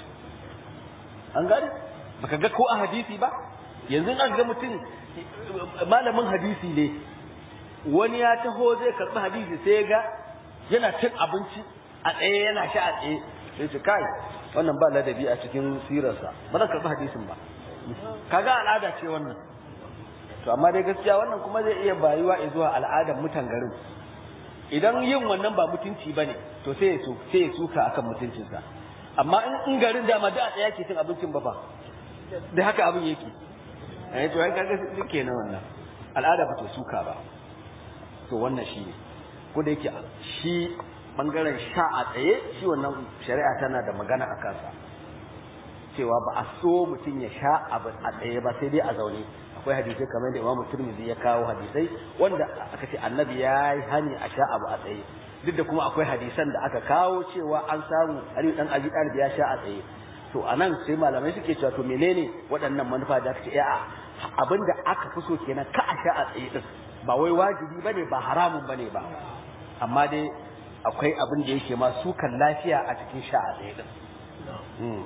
an gane baka ga ko a hadisi ba yanzu an ga mutum malamin hadisi ne wani ya taho zai karɓi hadisi sai ya ga yana cin abinci a tsaye yana sha a tsaye sai ce kai wannan ba ladabi a cikin sirarsa ba zan karɓi hadisin ba kaga al'ada ce wannan to amma dai gaskiya wannan kuma zai iya bayuwa zuwa al'adar mutan garin idan yin wannan ba mutunci ba ne to sai ya sai ya suka akan mutuncinsa amma in garin dama da a tsaya ke cin abincin ba fa da haka abin yake eh to ai kaga suke na wannan al'ada ba ta suka ba to wannan shi ne ko da yake shi bangaren sha a tsaye shi wannan shari'a tana da magana a kansa cewa ba a so mutum ya sha abu a tsaye ba sai dai a zaune akwai hadisai kamar da Imam Tirmidhi ya kawo hadisai wanda aka ce Annabi ya yi hani a sha abu a tsaye duk da kuma akwai hadisan da aka kawo cewa an samu Ali dan Abi Talib ya sha a tsaye to anan sai malamai suke cewa to menene waɗannan manufa da aka ce a'a abinda aka fi so kenan ka a sha a tsaye din ba wai wajibi bane ba haramun bane ba amma dai akwai abin da yake ma sukan lafiya a cikin sha a tsaye din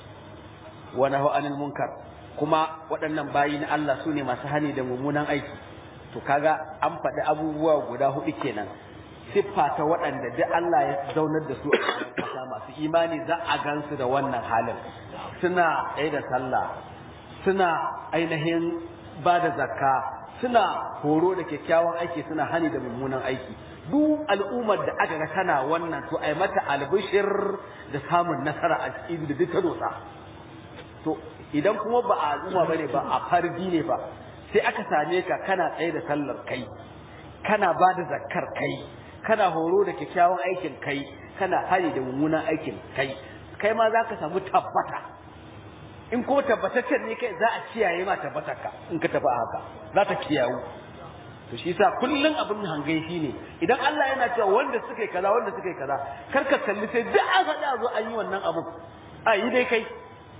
wa nahu anil munkar kuma waɗannan bayi na Allah su ne masu hani da mummunan aiki to kaga an faɗi abubuwa guda hudu kenan siffa ta waɗanda duk Allah ya zaunar da su a ƙasa masu imani za a gansu da wannan halin suna ɗaya da sallah suna ainihin ba da zakka suna horo da kyakkyawan aiki suna hani da mummunan aiki duk al'ummar da aka ga tana wannan to ai mata albishir da samun nasara a cikin da duk ta dosa to idan kuma ba a al'umma bane ba a farji ne ba sai aka same ka kana tsaye da sallar kai kana ba da zakkar kai kana horo da kyakkyawan aikin kai kana hari da mummunan aikin kai kai ma za ka samu tabbata in kuma tabbataccen ne kai za a kiyaye ma tabbatarka in ka tafi haka za ta kiyawu to shi yasa kullun abin hangai shi ne idan Allah yana cewa wanda suka yi kaza wanda suka yi kaza kar ka kalli sai duk an faɗa zo an yi wannan abu a yi dai kai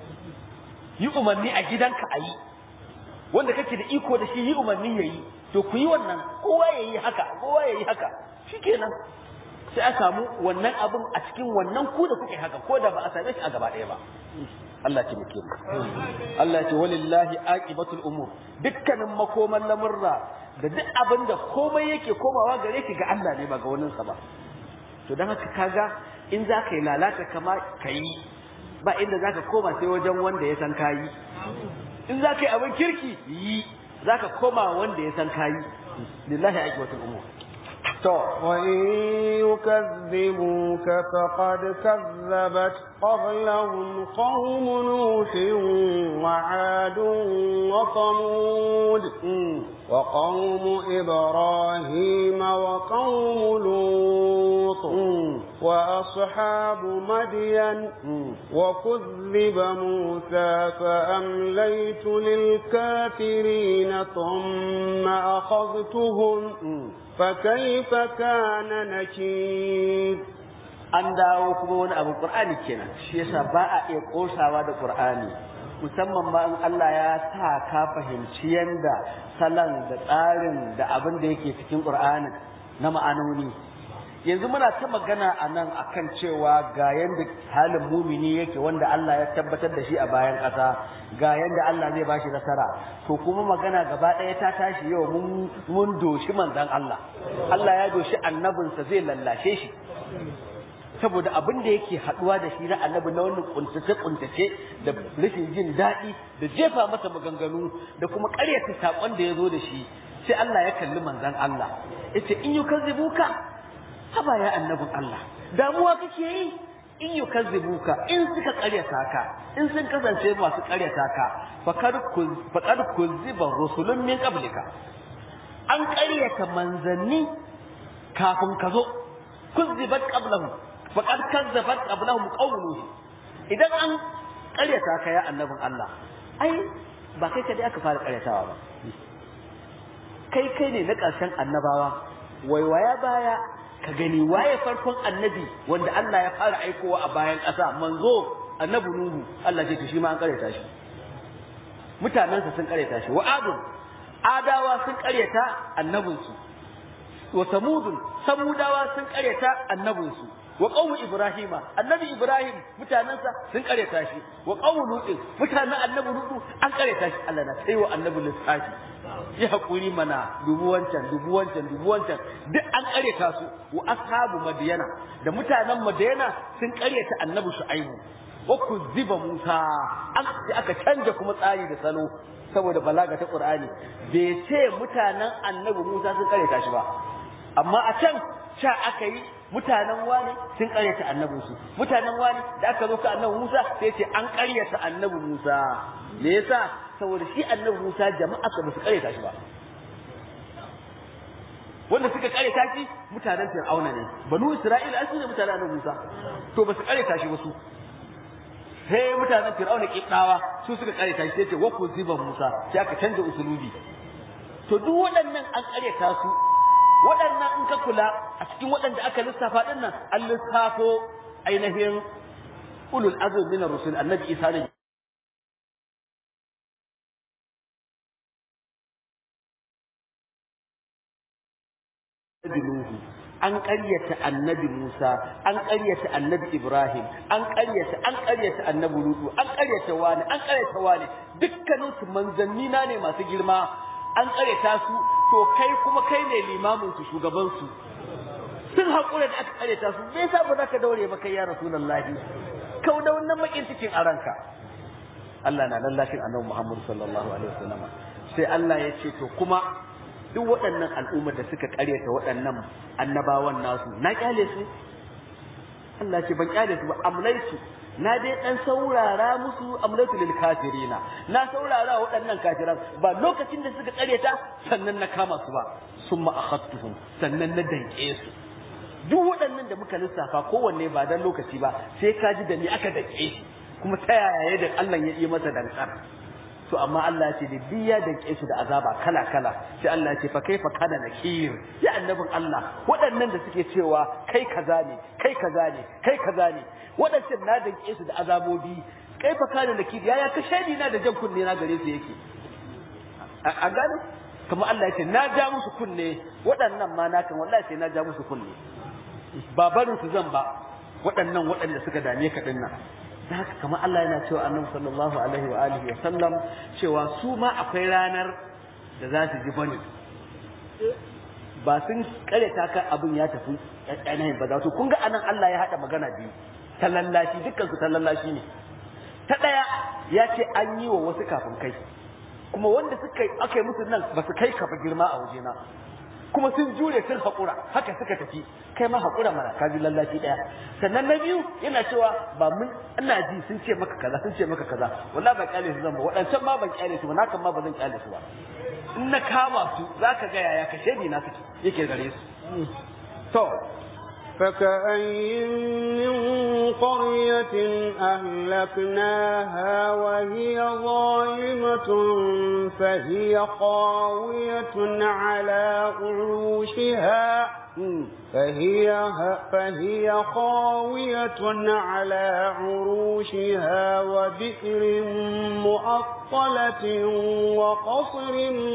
yi umarni a gidanka a yi wanda kake da iko da shi yi umarni ya yi to ku yi wannan kowa ya yi haka kowa ya yi haka shikenan sai a samu wannan abin a cikin wannan ku da kuke haka ko da ba a same shi a gaba ɗaya ba Allah ce muke mu Allah ce walillahi aqibatul umur dukkanin makoman lamurra da duk abin da komai yake komawa gare ki ga Allah ne ba ga wani sa ba to dan haka kaga in za ka yi lalata kama ka yi ba inda za ka koma sai wajen wanda ya san kayi in za ka yi abin kirki yi za ka koma wanda ya san kayi lillahi aqibatul umur to wa in yukazzibuka faqad kazzabat qablahum qawm nuh wa 'ad wa thamud wa qawm ibrahim wa qawm lut wa ashabu madyan wa kuzziba musa fa amlaytu lil kafirin thumma akhadhtuhum فكيف كان نكير an dawo kuma wani abu qur'ani kenan shi yasa ba a iya kosawa da qur'ani musamman ma in Allah ya sa ka fahimci yanda salan da tsarin da abin da yake cikin qur'anin na ma'anoni yanzu muna ta magana a nan akan cewa ga yanda halin mumini yake wanda Allah ya tabbatar da shi a bayan ƙasa ga yanda Allah zai bashi nasara to kuma magana gaba ɗaya ta tashi yau mun mun doshi manzon Allah Allah ya doshi annabinsa zai lallashe shi saboda abin da yake haɗuwa da shi na annabi na wannan kuntace kuntace da rashin jin daɗi da jefa masa maganganu da kuma ƙaryata saƙon da ya zo da shi sai Allah ya kalli manzon Allah yace in yukazzibuka haba ya annabin Allah damuwa kake yi in yukazzibuka in suka karyata ka in sun kasance masu karyata ka faqad kuzziba rusulun min qablika an karyata manzanni kafin ka zo kuzzibat qablahum faqad kazzabat qablahum qawluhu idan an karyata ka ya annabin Allah ai ba kai kadai aka fara karyatawa ba kai kai ne na ƙarshen annabawa waiwaya baya ka gani waye farkon annabi wanda Allah ya fara aikowa a bayan ƙasa manzo annabi nuhu Allah ce to shi ma an karyata shi mutanensa sun karyata shi wa adun adawa sun karyata annabinsu wa samudun samudawa sun karyata annabinsu wa qawmu ibrahima annabi ibrahim mutanensa sun karyata shi wa qawmu lutin mutanen annabi lutu an karyata shi Allah na sai wa annabi lissafi yi hakuri mana dubu wancan dubu wancan dubu wancan duk an karyata su wa ashabu madiyana da mutanen madiyana sun karyata annabi shu'aibu wa kuziba musa an aka canja kuma tsari da salo saboda balaga ta qur'ani bai ce mutanen annabi musa sun karyata shi ba amma a can sha aka yi mutanen wani sun karyata annabin su mutanen wani da aka zo ka annabi Musa sai ce an karyata annabi Musa me yasa saboda shi annabi Musa jama'a ka ba su karyata shi ba wanda suka karyata shi mutanen Fir'auna ne banu Isra'ila su ne mutanen annabi Musa to ba su karyata shi ba su sai mutanen Fir'auna kibdawa su suka karyata shi sai ce wa ziba Musa sai aka canza usulubi to duk waɗannan an karyata su waɗannan in ka kula a cikin waɗanda aka lissafa ɗin nan an lissafo ainihin ulul azum min rusul annabi isa ne an ƙaryata annabi Musa an ƙaryata annabi Ibrahim an ƙaryata an ƙaryata annabi Lutu an ƙaryata wani an ƙaryata wani dukkanin su manzanni na ne masu girma an ƙaryata su to kai kuma kai ne limamin su shugaban su sun haƙura da aka ƙaryata su me yasa ba za ka daure ba kai ya rasulullahi kau da wannan makin cikin a ranka Allah na lallashin annabi Muhammad sallallahu alaihi wasallam sai Allah ya ce to kuma duk waɗannan al'ummar da suka ƙaryata waɗannan annabawan nasu na kyale su Allah ce ban kyale su ba amlaitu na dai dan saurara musu amlaitu lil kafirina na saurara waɗannan kafiran ba lokacin da suka ƙaryata sannan na kama su ba summa akhadtuhum sannan na danke su duk waɗannan da muka lissafa kowanne ba dan lokaci ba sai ka ji da ni aka danke shi kuma ta yaya da Allah ya yi masa dankar to amma Allah ya ce da biya da su da azaba kala kala sai Allah ya ce fa kaifa kana nakir ya annabin Allah waɗannan da suke cewa kai kaza ne kai kaza ne kai kaza ne waɗancan na danke su da azabobi kaifa kana nakir yaya ka shaidi na da jan kunne na gare su yake a gane kamar Allah ya ce na ja musu kunne waɗannan ma na kan wallahi sai na ja musu kunne ba barin su zan ba waɗannan waɗanda suka dame ka dinnan da haka kamar Allah yana cewa annabi sallallahu alaihi wa alihi wa sallam cewa su ma akwai ranar da za su ji bane ba sun kareta kan abin ya tafi ainihin ba za su kun ga anan Allah ya haɗa magana biyu ta lallashi dukkan su ta lallashi ne ta ɗaya ya ce an yi wa wasu kafin kai kuma wanda suka aka yi musu nan ba su kai kafa girma a wajena kuma sun jure sun haƙura haka suka tafi kai ma haƙura mana ka ji lallaci ɗaya sannan na biyu yana cewa ba mun ina ji sun ce maka kaza sun ce maka kaza wallahi ban kyale su zan ba waɗancan ma ban kyale su ba nakan ma ba zan kyale su ba in na kama su zaka ga yaya ka shedi na suke yake gare su to فكأي من قرية أهلكناها وهي ظالمة فهي خاوية على عروشها فهي فهي خاوية على عروشها وبئر مؤطلة وقصر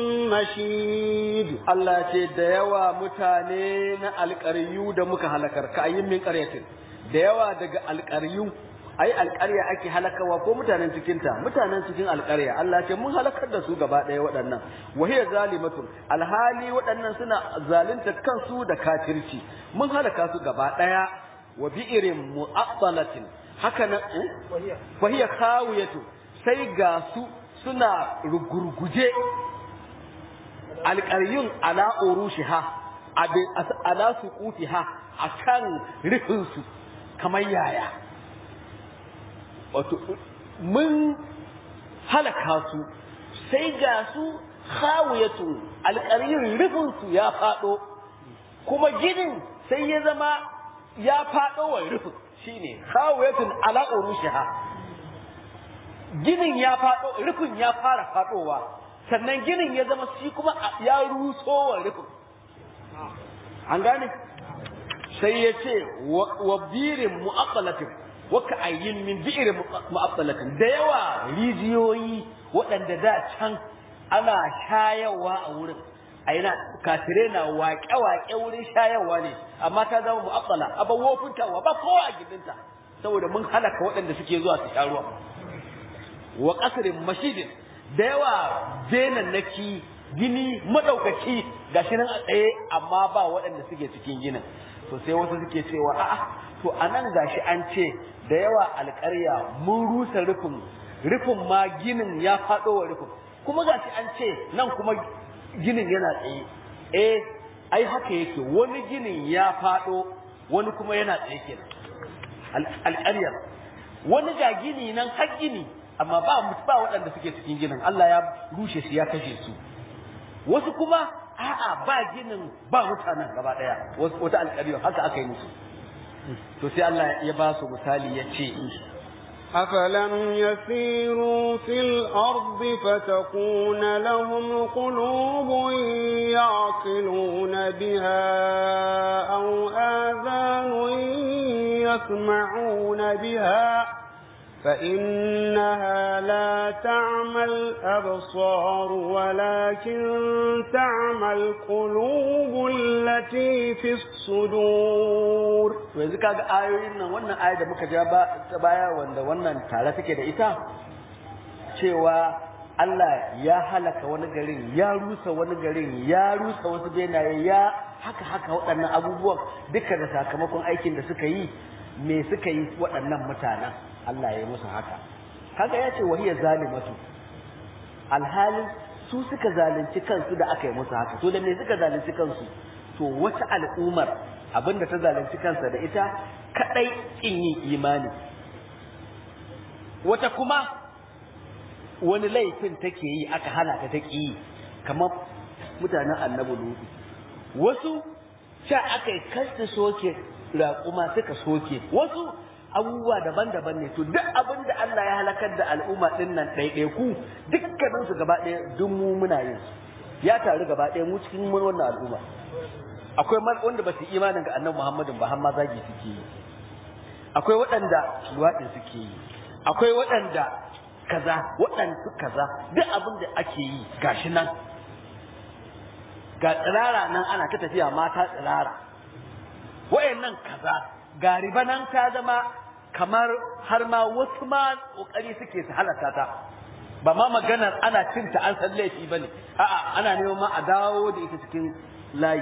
مشيد Allah ce da yawa mutane na alƙaryu da muka halakar ka ayyin min ƙaryatin da yawa daga alƙaryu ai alƙarya ake halakawa ko mutanen cikinta mutanen cikin alƙarya Allah ce mun halakar da su gaba ɗaya waɗannan wahiya zalimatun alhali waɗannan suna zalunta kansu da kafirci mun halaka su gaba ɗaya wa bi'irin mu'attalatin haka nan wahiya khawiyatu sai ga su suna rugurguje alƙaryun ala urushiha ala suqutiha akan rufinsu kamar yaya wato mun halaka su sai ga su khawiyatun alƙarin rufinsu ya faɗo kuma ginin sai ya zama ya faɗo wa rufin shine khawiyatun ala urushiha ginin ya faɗo rufin ya fara faɗowa sannan ginin ya zama shi kuma ya ruso wa rufin an gane sai ya ce wa birin mu'aqqalatin wa ka'ayyin min bi'rin mu'aqqalatin da yawa rijiyoyi waɗanda da can ana shayarwa a wurin a yana kafire na waƙe-waƙe wurin shayarwa ne amma ta zama mu'aqqala abin wofintawa ba kowa a gidinta saboda mun halaka waɗanda suke zuwa su sha ruwa wa qasrin mashidin da yawa benannaki gini madaukaki gashi nan a tsaye amma ba waɗanda suke cikin ginin to sai wasu suke cewa a'a to anan gashi an ce da yawa alƙarya mun rusa rufin rufin ma ginin ya faɗo wa rufin kuma gashi an ce nan kuma ginin yana tsaye eh ai haka yake wani ginin ya faɗo wani kuma yana tsaye kenan alƙaryar wani ga gini nan har gini amma ba ba waɗanda suke cikin ginin Allah ya rushe shi ya kashe su wasu kuma a'a ba ginin ba mutanen gaba ɗaya wata alƙaryar haka aka yi musu to sai Allah ya ba su misali ya ce أفلم يسيروا في الأرض فتكون لهم قلوب يعقلون بها أو آذان يسمعون بها فإنها لا تعمى الأبصار ولكن تعمى القلوب التي في الصدور yanzu kaga ayoyin nan wannan aya da muka ja ba ta baya wanda wannan tare take da ita cewa Allah ya halaka wani garin ya rusa wani garin ya rusa wasu benaye ya haka haka waɗannan abubuwan duka da sakamakon aikin da suka yi me suka yi waɗannan mutanen Allah ya yi musu haka kaga ya ce wahiya zalimatu alhalin su suka zalunci kansu da aka yi musu haka to da me suka zalunci kansu to wata al'ummar abinda ta zalunci kansa da ita kadai kin yin imani wata kuma wani laifin take yi aka hana ta ta yi kamar mutanen annabi lutu wasu sha aka yi kasta soke raƙuma suka soke wasu abubuwa daban-daban ne to duk abin da Allah ya halakar da al'umma din nan ɗaiɗaiku dukkanin su gaba ɗaya duk mu muna yin su ya taru gaba ɗaya mu cikin mun wannan al'umma akwai wanda ba su imanin ga annabi Muhammadin ba har ma zagi suke yi akwai waɗanda luwaɗin suke yi akwai waɗanda kaza waɗansu kaza duk abin da ake yi gashi nan ga tsirara nan ana ta tafiya mata tsirara wayannan kaza ga riba nan ta zama kamar har ma wasu ma kokari suke su halaka ta ba ma maganar ana cin ta an san laifi bane a'a ana neman ma a dawo da ita cikin layi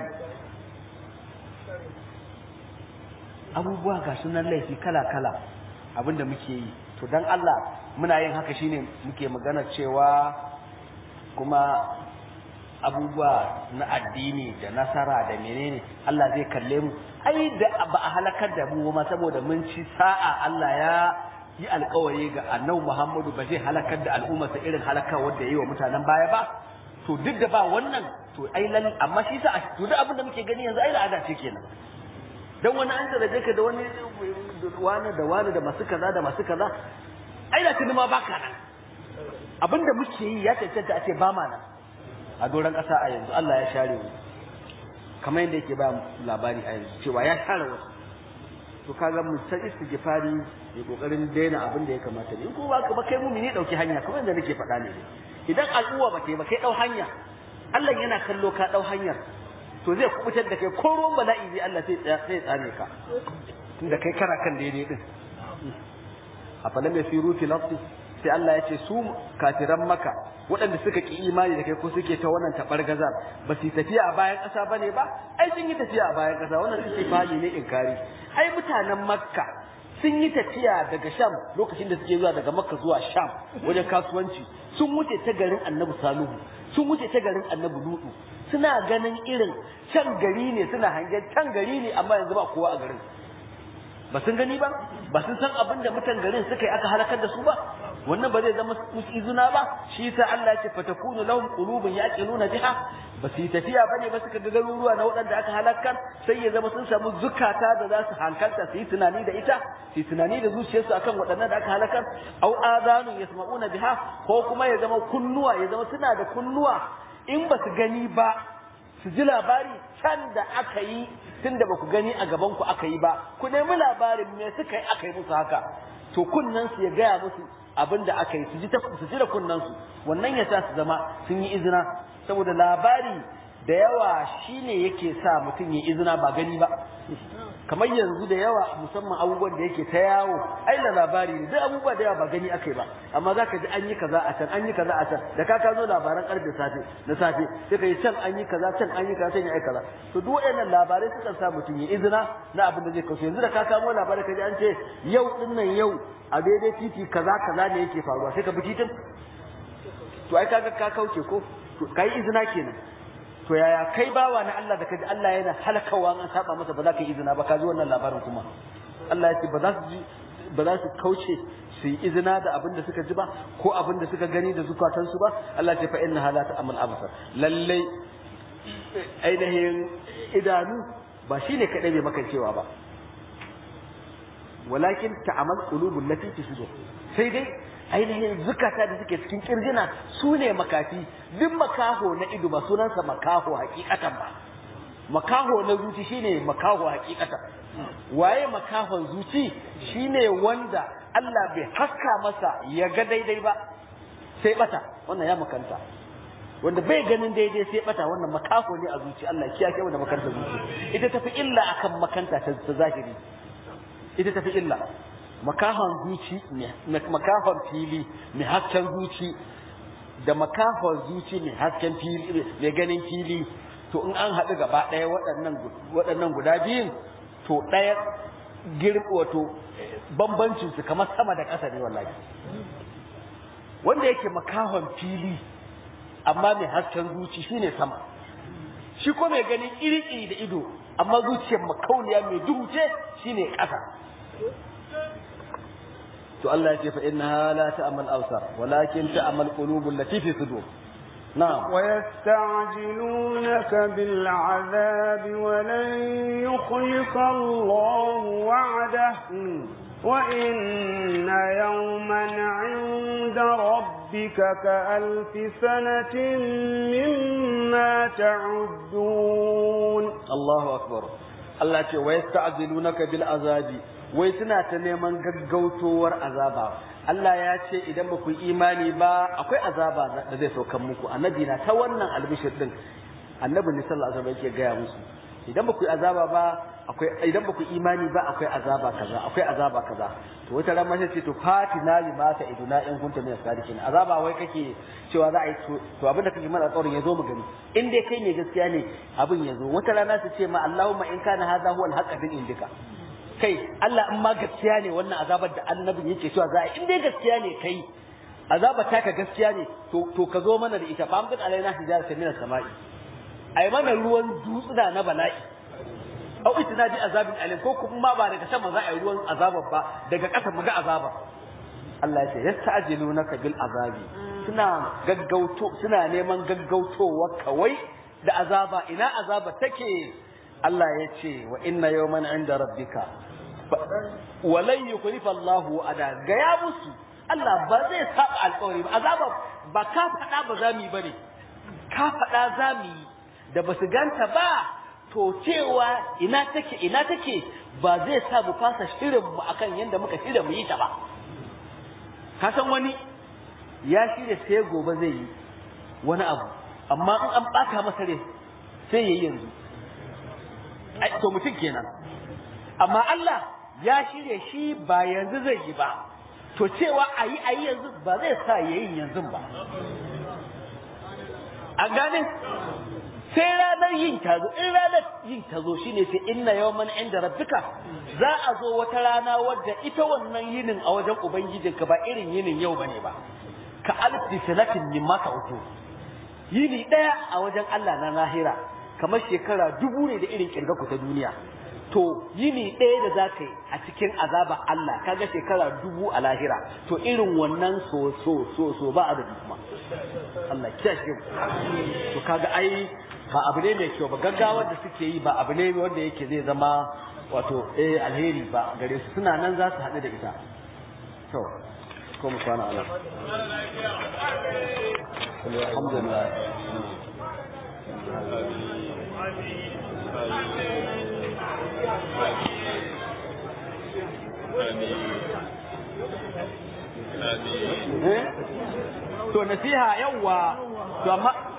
abubuwa ga sunan laifi kala kala abinda muke yi to dan Allah muna yin haka shine muke magana cewa kuma abubuwa na addini da nasara da menene Allah zai kalle mu ai da ba a halakar da mu ma saboda mun ci sa'a Allah ya yi alkawari ga annabi Muhammadu ba zai halakar da al'ummarsa irin halakar wanda yi wa mutanen baya ba to duk da ba wannan to ai lal amma shi sa to duk abin da muke gani yanzu ai al'ada ce kenan dan wani an zaraje ka da wani wani da wani da masu kaza da masu kaza ai da tuni ma baka nan abin da muke yi ya cancanta a ce ba ma nan a doron ƙasa a yanzu Allah ya share mu kamar yadda yake ba labari a yanzu cewa ya share wasu to kaga mu san istighfari ya kokarin daina abin da ya kamata ne ko ba ka ba kai mumini dauki hanya kamar yadda nake faɗa ne idan al'uwa ba kai ba kai dau hanya Allah yana kallo ka dau hanyar to zai kubutar da kai ko ruwan bala'i zai Allah sai sai tsare ka tunda kai kana kan daidai din afalam yasiru fil ardi sai Allah ya ce su kafiran maka waɗanda suka ki imani da kai ko suke ta wannan tabargaza ba su tafiya a bayan ƙasa bane ba ai sun yi tafiya a bayan ƙasa wannan istifali ne inkari ai mutanen makka sun yi tafiya daga sham lokacin da suke zuwa daga makka zuwa sham wajen kasuwanci sun wuce ta garin annabi saluhu sun wuce ta garin annabi lutu suna ganin irin can gari ne suna hangen can gari ne amma yanzu ba kowa a garin ba sun gani ba ba sun san abin da mutan garin suka yi aka halakar da su ba wannan ba zai zama musu izina ba shi yasa Allah ya ce fatakunu lahum qulubun yaqiluna biha ba su yi tafiya bane ba suka ga garuruwa na waɗanda aka halakar sai ya zama sun samu zukata da za su hankalta su yi tunani da ita su yi tunani da zuciyarsu akan waɗannan da aka halakar au azanu yasma'una biha ko kuma ya zama kunnuwa ya zama suna da kunnuwa in ba su gani ba su ji labari can da aka yi tun da ba ku gani a gaban ku aka yi ba ku nemi labarin me suka yi aka yi musu haka to kunnen su ya gaya musu abin da aka yi su ji su ji da kunnen su wannan ya sa su zama sun yi izina saboda labari da yawa shine yake sa mutum ya izina ba gani ba kamar yanzu da yawa musamman abubuwan da yake ta yawo ai da labari ne duk abubuwa da yawa ba gani akai ba amma zaka ji an yi kaza a can an yi kaza a can da ka kazo labaran karfe safe na safe sai ka yi can an yi kaza can an yi kaza can ya yi kaza to duk waɗannan labarai suka sa mutum ya izina na abin da zai kawo yanzu da ka kamo labarai ka ji an ce yau din nan yau a daidai titi kaza kaza ne yake faruwa sai ka bi titin to ai kaga ka kauce ko to kai izina kenan to yaya kai bawa na Allah da kaji Allah yana halakawa an saba masa ba za ka yi izina ba ka ji wannan labarin kuma Allah ya ce ba za su ji ba za su kauce su yi izina da abin da suka ji ba ko abin da suka gani da zukatansu ba Allah ya ce fa inna halata amal absar lalle ainihin idanu ba shine kadai bai maka cewa ba walakin ta'amal qulubul lati fi sudur sai dai ainihin zukata da suke cikin kirjina su ne makafi duk makaho na ido ba sunansa makaho hakikatan ba makaho na zuci shine makaho hakikatan waye makahon zuci shine wanda Allah bai haska masa ya ga daidai ba sai bata wannan ya makanta wanda bai ganin daidai sai bata wannan makaho ne a zuci Allah kiyaye wanda makanta zuci ita tafi illa akan makanta ta zahiri ita tafi illa makahon zuci makahon fili mai hasken zuci da makahon zuci mai hasken fili mai ganin fili to in an haɗu gaba ɗaya waɗannan waɗannan guda biyun to ɗaya girma wato bambancin su kamar sama da ƙasa ne wallahi wanda yake makahon fili amma mai hasken zuci shine sama shi ko mai ganin iri-iri da ido amma zuciyar makauniya mai duhu ce shine ƙasa to Allah ya ce fa innaha la ta'mal absar walakin ta'mal qulubul lati fi sudur na'am wa yasta'jilunaka bil 'adhabi wa lan yukhlifa Allahu wa'dahu wa inna yawman 'inda rabbika ka'alfi sanatin mimma ta'uddun Allahu akbar Allah ce wa yasta'jilunaka bil 'azabi wai suna ta neman gaggautowar azaba Allah ya ce idan ba ku yi imani ba akwai azaba da zai saukan muku annabi na ta wannan albishir din annabi ne sallallahu alaihi wasallam yake gaya musu idan ba ku yi azaba ba akwai idan ba ku yi imani ba akwai azaba kaza akwai azaba kaza to wata ran mace ce to fatina bi ma ta iduna in kunta min sadiqin azaba wai kake cewa za a yi to abinda kake mana tsoron yazo mu gani in dai kai ne gaskiya ne abin yazo wata rana su ce ma Allahumma in kana hadha huwa al-haqq min indika kai Allah in ma gaskiya ne wannan azabar da annabin yake cewa za a in dai gaskiya ne kai azabar taka gaskiya ne to to ka zo mana da ita fa amkin alaina hijar ta mina sama'i ai mana ruwan dutsuna na bala'i au itina bi azabin alim ko kuma ba daga sama za a yi ruwan azabar ba daga ƙasa mu ga azaba Allah ya ce yasta'jilunaka bil azabi suna gaggauto suna neman gaggautowa kawai da azaba ina azaba take Allah ya ce wa inna yawman inda rabbika walan yukhlifa Allahu ada ga ya musu Allah ba zai saba alƙawari ba azaba ba ka faɗa ba za mu yi bane ka faɗa za mu yi da ba su ganta ba to cewa ina take ina take ba zai sa mu fasa shirin mu akan yanda muka shirya mu yi ta ba ka san wani ya shirya sai gobe zai yi wani abu amma in an ɓata masa rai sai ya yi yanzu to mutum kenan amma Allah ya shirya shi ba yanzu zai yi ba to cewa a yi a yi yanzu ba zai sa ya yi yanzu ba a gane sai ranar yin tazo in ranar yin tazo shine sai inna yawman inda rabbika za a zo wata rana wadda ita wannan yinin a wajen ubangijinka ba irin yinin yau bane ba ka alfi sanatin mimma ka uku yini ɗaya a wajen Allah na lahira kamar shekara dubu ne da irin kirga ku ta duniya to yini ɗaya da za ka yi a cikin azaba Allah kaga shekara dubu a lahira to irin wannan so so so so ba adadi kuma Allah kiyashe to kaga ai ba abu ne mai kyau ba gaggawar da suke yi ba abu ne wanda yake zai zama wato eh alheri ba gare su suna nan za su haɗu da ita to ko mu kwana ala alhamdulillah to nasiha yawwa to amma